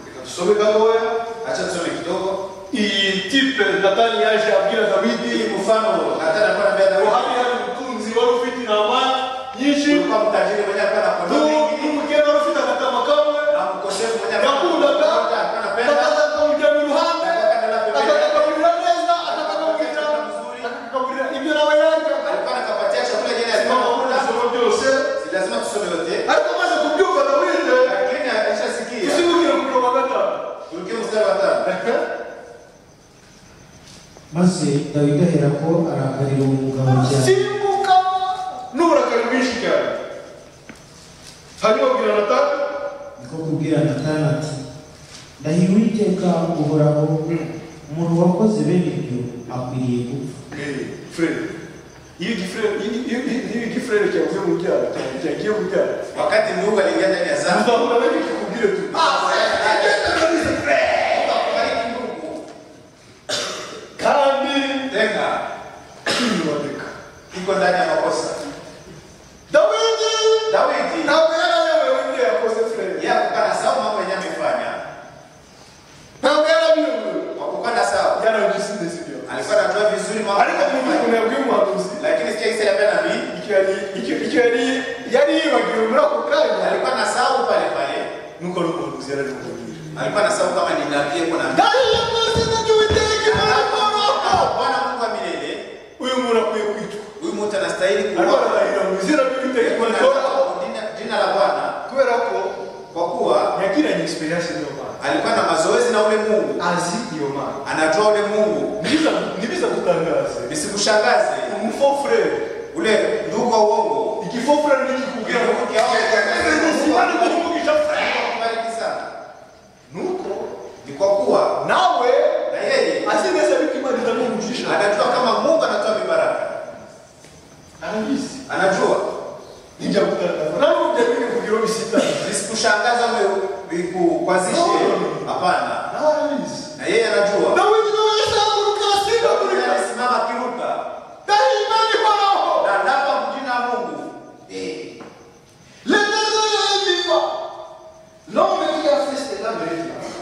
reka dusome gatoya acha tusome kidogo iyi tipe natani yaje abwira ili dawidi mfano hata nakuwa na mbele ngo yako hariya ni umutunzi wari ufite intama nyinshi ulikuwa mtajiri mwenye alikuwa na kondoo n'u- nyingi n'umukene wari ufite agatama kamwe na mkosefu mwenye alikuwa na kondoo yakundaga nyingi, alikuwa anapenda akakakabujya mu ruhande akakakagurira neza akakakagurira akakakagurira ibyo nawe yarya alikuwa anakapatia chakula yeye simama alikuwa muri anakula soma byose si lazima tusome yote ariko amaze kubyumva dawide lakini alishasikia usibukire kugira wa gatanu turukie mstari wa tano maze dawidi aherako arakarira umugabo cyane simbuka n'uburakari bwinshi cyane hanyuma abwira natani niko kubwira natani ati ndahira uwiteka uhoraho umuntu wakoze bene ibyo akwiriye gupfa frere iyo igifurere iyo iyo igifurere cyavuye mu byaha cya- cyagiye mu byaha wakati mungu aliingia ndani ya zambi tuzahura na benshi kubwire tuti kandi Mungu akubariki mungu tenga kwiyuboneka iko ndani ya makosa dawidi dawidi ntabwo yari ayobewe ibyo yakoze frere yeye hakuwa na sawa mambo yenye amefanya ntabwo yari abiyobewe hakukuwa na sawa yarabizi ndetse ibyo alikuwa anajua vizuri mambo ariko kugira amefanya. ukuntu yabwiye umuhanuzi lakini sikia kisa ya nabii icyo yari icyo icyo yari yari yibagiwe muri ako kanya alikuwa na sawa pale pale nuko ari umuhanuzi yari ari kumubwira alikuwa na sawa kama ni nabii yuko na ndahira mu izina ry'uwiteka imana y'uhoraho Bwana Mungu wa milele uyu muntu akwiye kwicwa huyu mtu anastahili ariko kuuawa. ararahira mu izina ry'uwiteka Yuko imana na y'uhoraho jina- jina la Bwana kubera ko kwa kuwa yagiranye experience n'iyo mana alikuwa na mazoezi na ule Mungu azi iyo mana anatoa ule Mungu Nibiza- nibiza kutangaza visikushangaze umufofurere ule ndugu wa uongo igifofurere nikikubwira ngo simane kukuvugisha frere Kubariki sana nuko ni kwa kuwa nawe na yeye azi neza yuko imana itamwumvisha anajua kama Mungu anatoa mibaraka arabizi anajua nijya kutangaza nawe ubyabiri kugira bisitani visikushangaza wewe vikukwazishe hapana nawe arabizi na yeye anajua nawe nyuma yasaguruka Yeye asigagurika alisimama akiruka dahi imana ihoraho na ndapa mjina wa Mungu eh Les deux hommes vivants. L'homme qui a fait cela mérite la mort.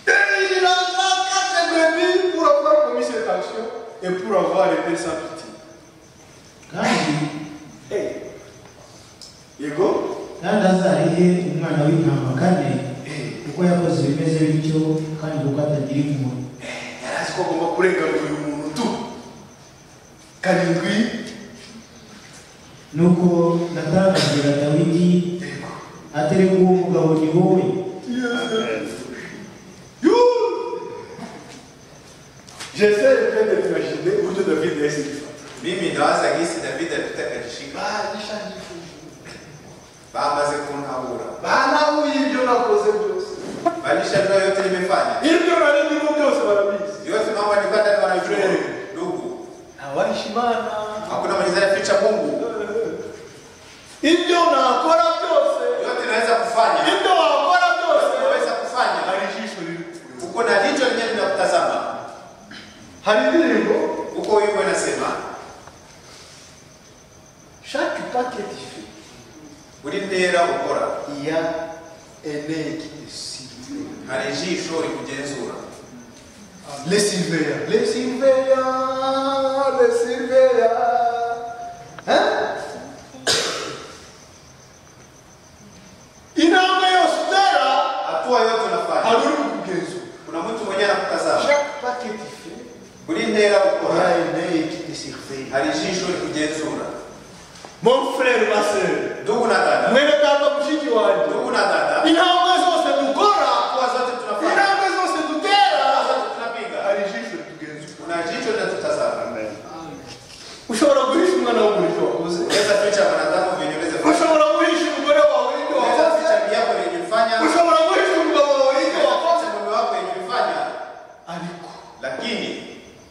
Et il en a quatre brebis pour avoir commis cette action et pour avoir été sans pitié. kandi Hey. Yego? kandi azarihe umwana w'intama kane kuko yakoze ibimeze bityo kandi kuko atagira impuhwe Yarazi ko agomba kurenganura uyu muntu tu. Karindwi. nuko natani abwira dawidi Yego. atereka uwo mugabo ni wowe You! J'essaie de faire de l'imaginer où tu devais dire ce qu'il faut. mimi ndawaza gisi David alitakajishika Bah, déjà, il faut. bamaze kuntabura Bah, là où il y en a causé plus. balishajua yote nimefanya ibyo nari ndimo byose barabizi yote mambo alikuwa ndani wanajua ndugu abarisha imana hakuna mwenye anaficha Mungu ibyo nakora byose yote naweza kufanya ibyo wakora byose naweza kufanya hari ijisho riri kukure uko na jicho lenyewe linakutazama hari indirimbo uko wimbo inasema shake paketi ife ulindera ukora iya enegi esilive hari jisho likugenzura lesiliveya lesiliveya lesiliveya intambwe yose utera hatua yote hari unafanya uri kukugenzura kuna mtu mwenye anakutazama Chaque paquet diffère ulindera aura ukora une œil qui te surveille. hari jisho likugenzura Mon frère, ma soeur, ndugu na dada mwene kaka mshiki wangu. ndugu na dada Intambwe zose dukora, hatua zote tunafanya intambwe zose hatua dutera, zote tunapiga hari ijisho ritugenzura. kuna jicho linatutazama Ushobora guhisha umwana w'umurisho wakoze, unaweza ficha wanadamu venye uweze kufanya ushobora guhisha umugore wawe ibyo unaweza wakoze, ficha biako venye fanya ushobora guhisha umugabo wawe ibyo wakoze, mume wako yenye ulifanya ariko lakini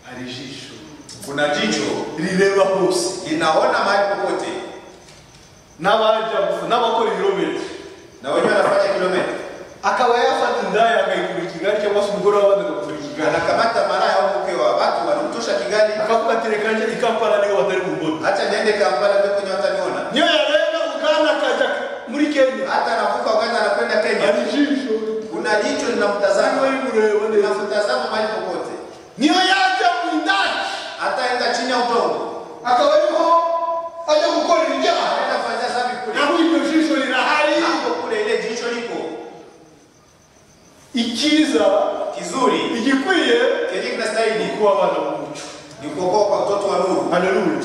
hari ijisho kuna jicho rireba hose linaona mahali popote, n'abajya n'abakora ibirometero na wenyewe wanafanya kilomita, akaba yafata indaya akayikura kigali cyangwa se umugore w'abandi agakura kigali anakamata maraya au mke wa watu, wanamtosha Kigali, akavuga ati reka njye i kampala niho batari bubone hata niende Kampala ndio kwenye wataniona, niyo yareba uganda akajya muri kenya hata anavuka Uganda anakwenda hari Kenya, ijisho kuna jicho niba linamtazama, rimureba neza linamtazama mahali popote, niyo yajya mu ndaya hata enda chini ya udongo, akaba ariho ajya gukora ibijyanye anaenda fanya dhambi kule naho iryo jisho rirahari hapo, kule ile jicho liko icyiza kizuri, igikwiye kenye ni kinastahili kuba abana b'umuco ni kuokoa kwa mtoto wa nuru. haleluya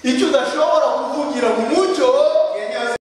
icyo udashobora kuvugira mu mucyo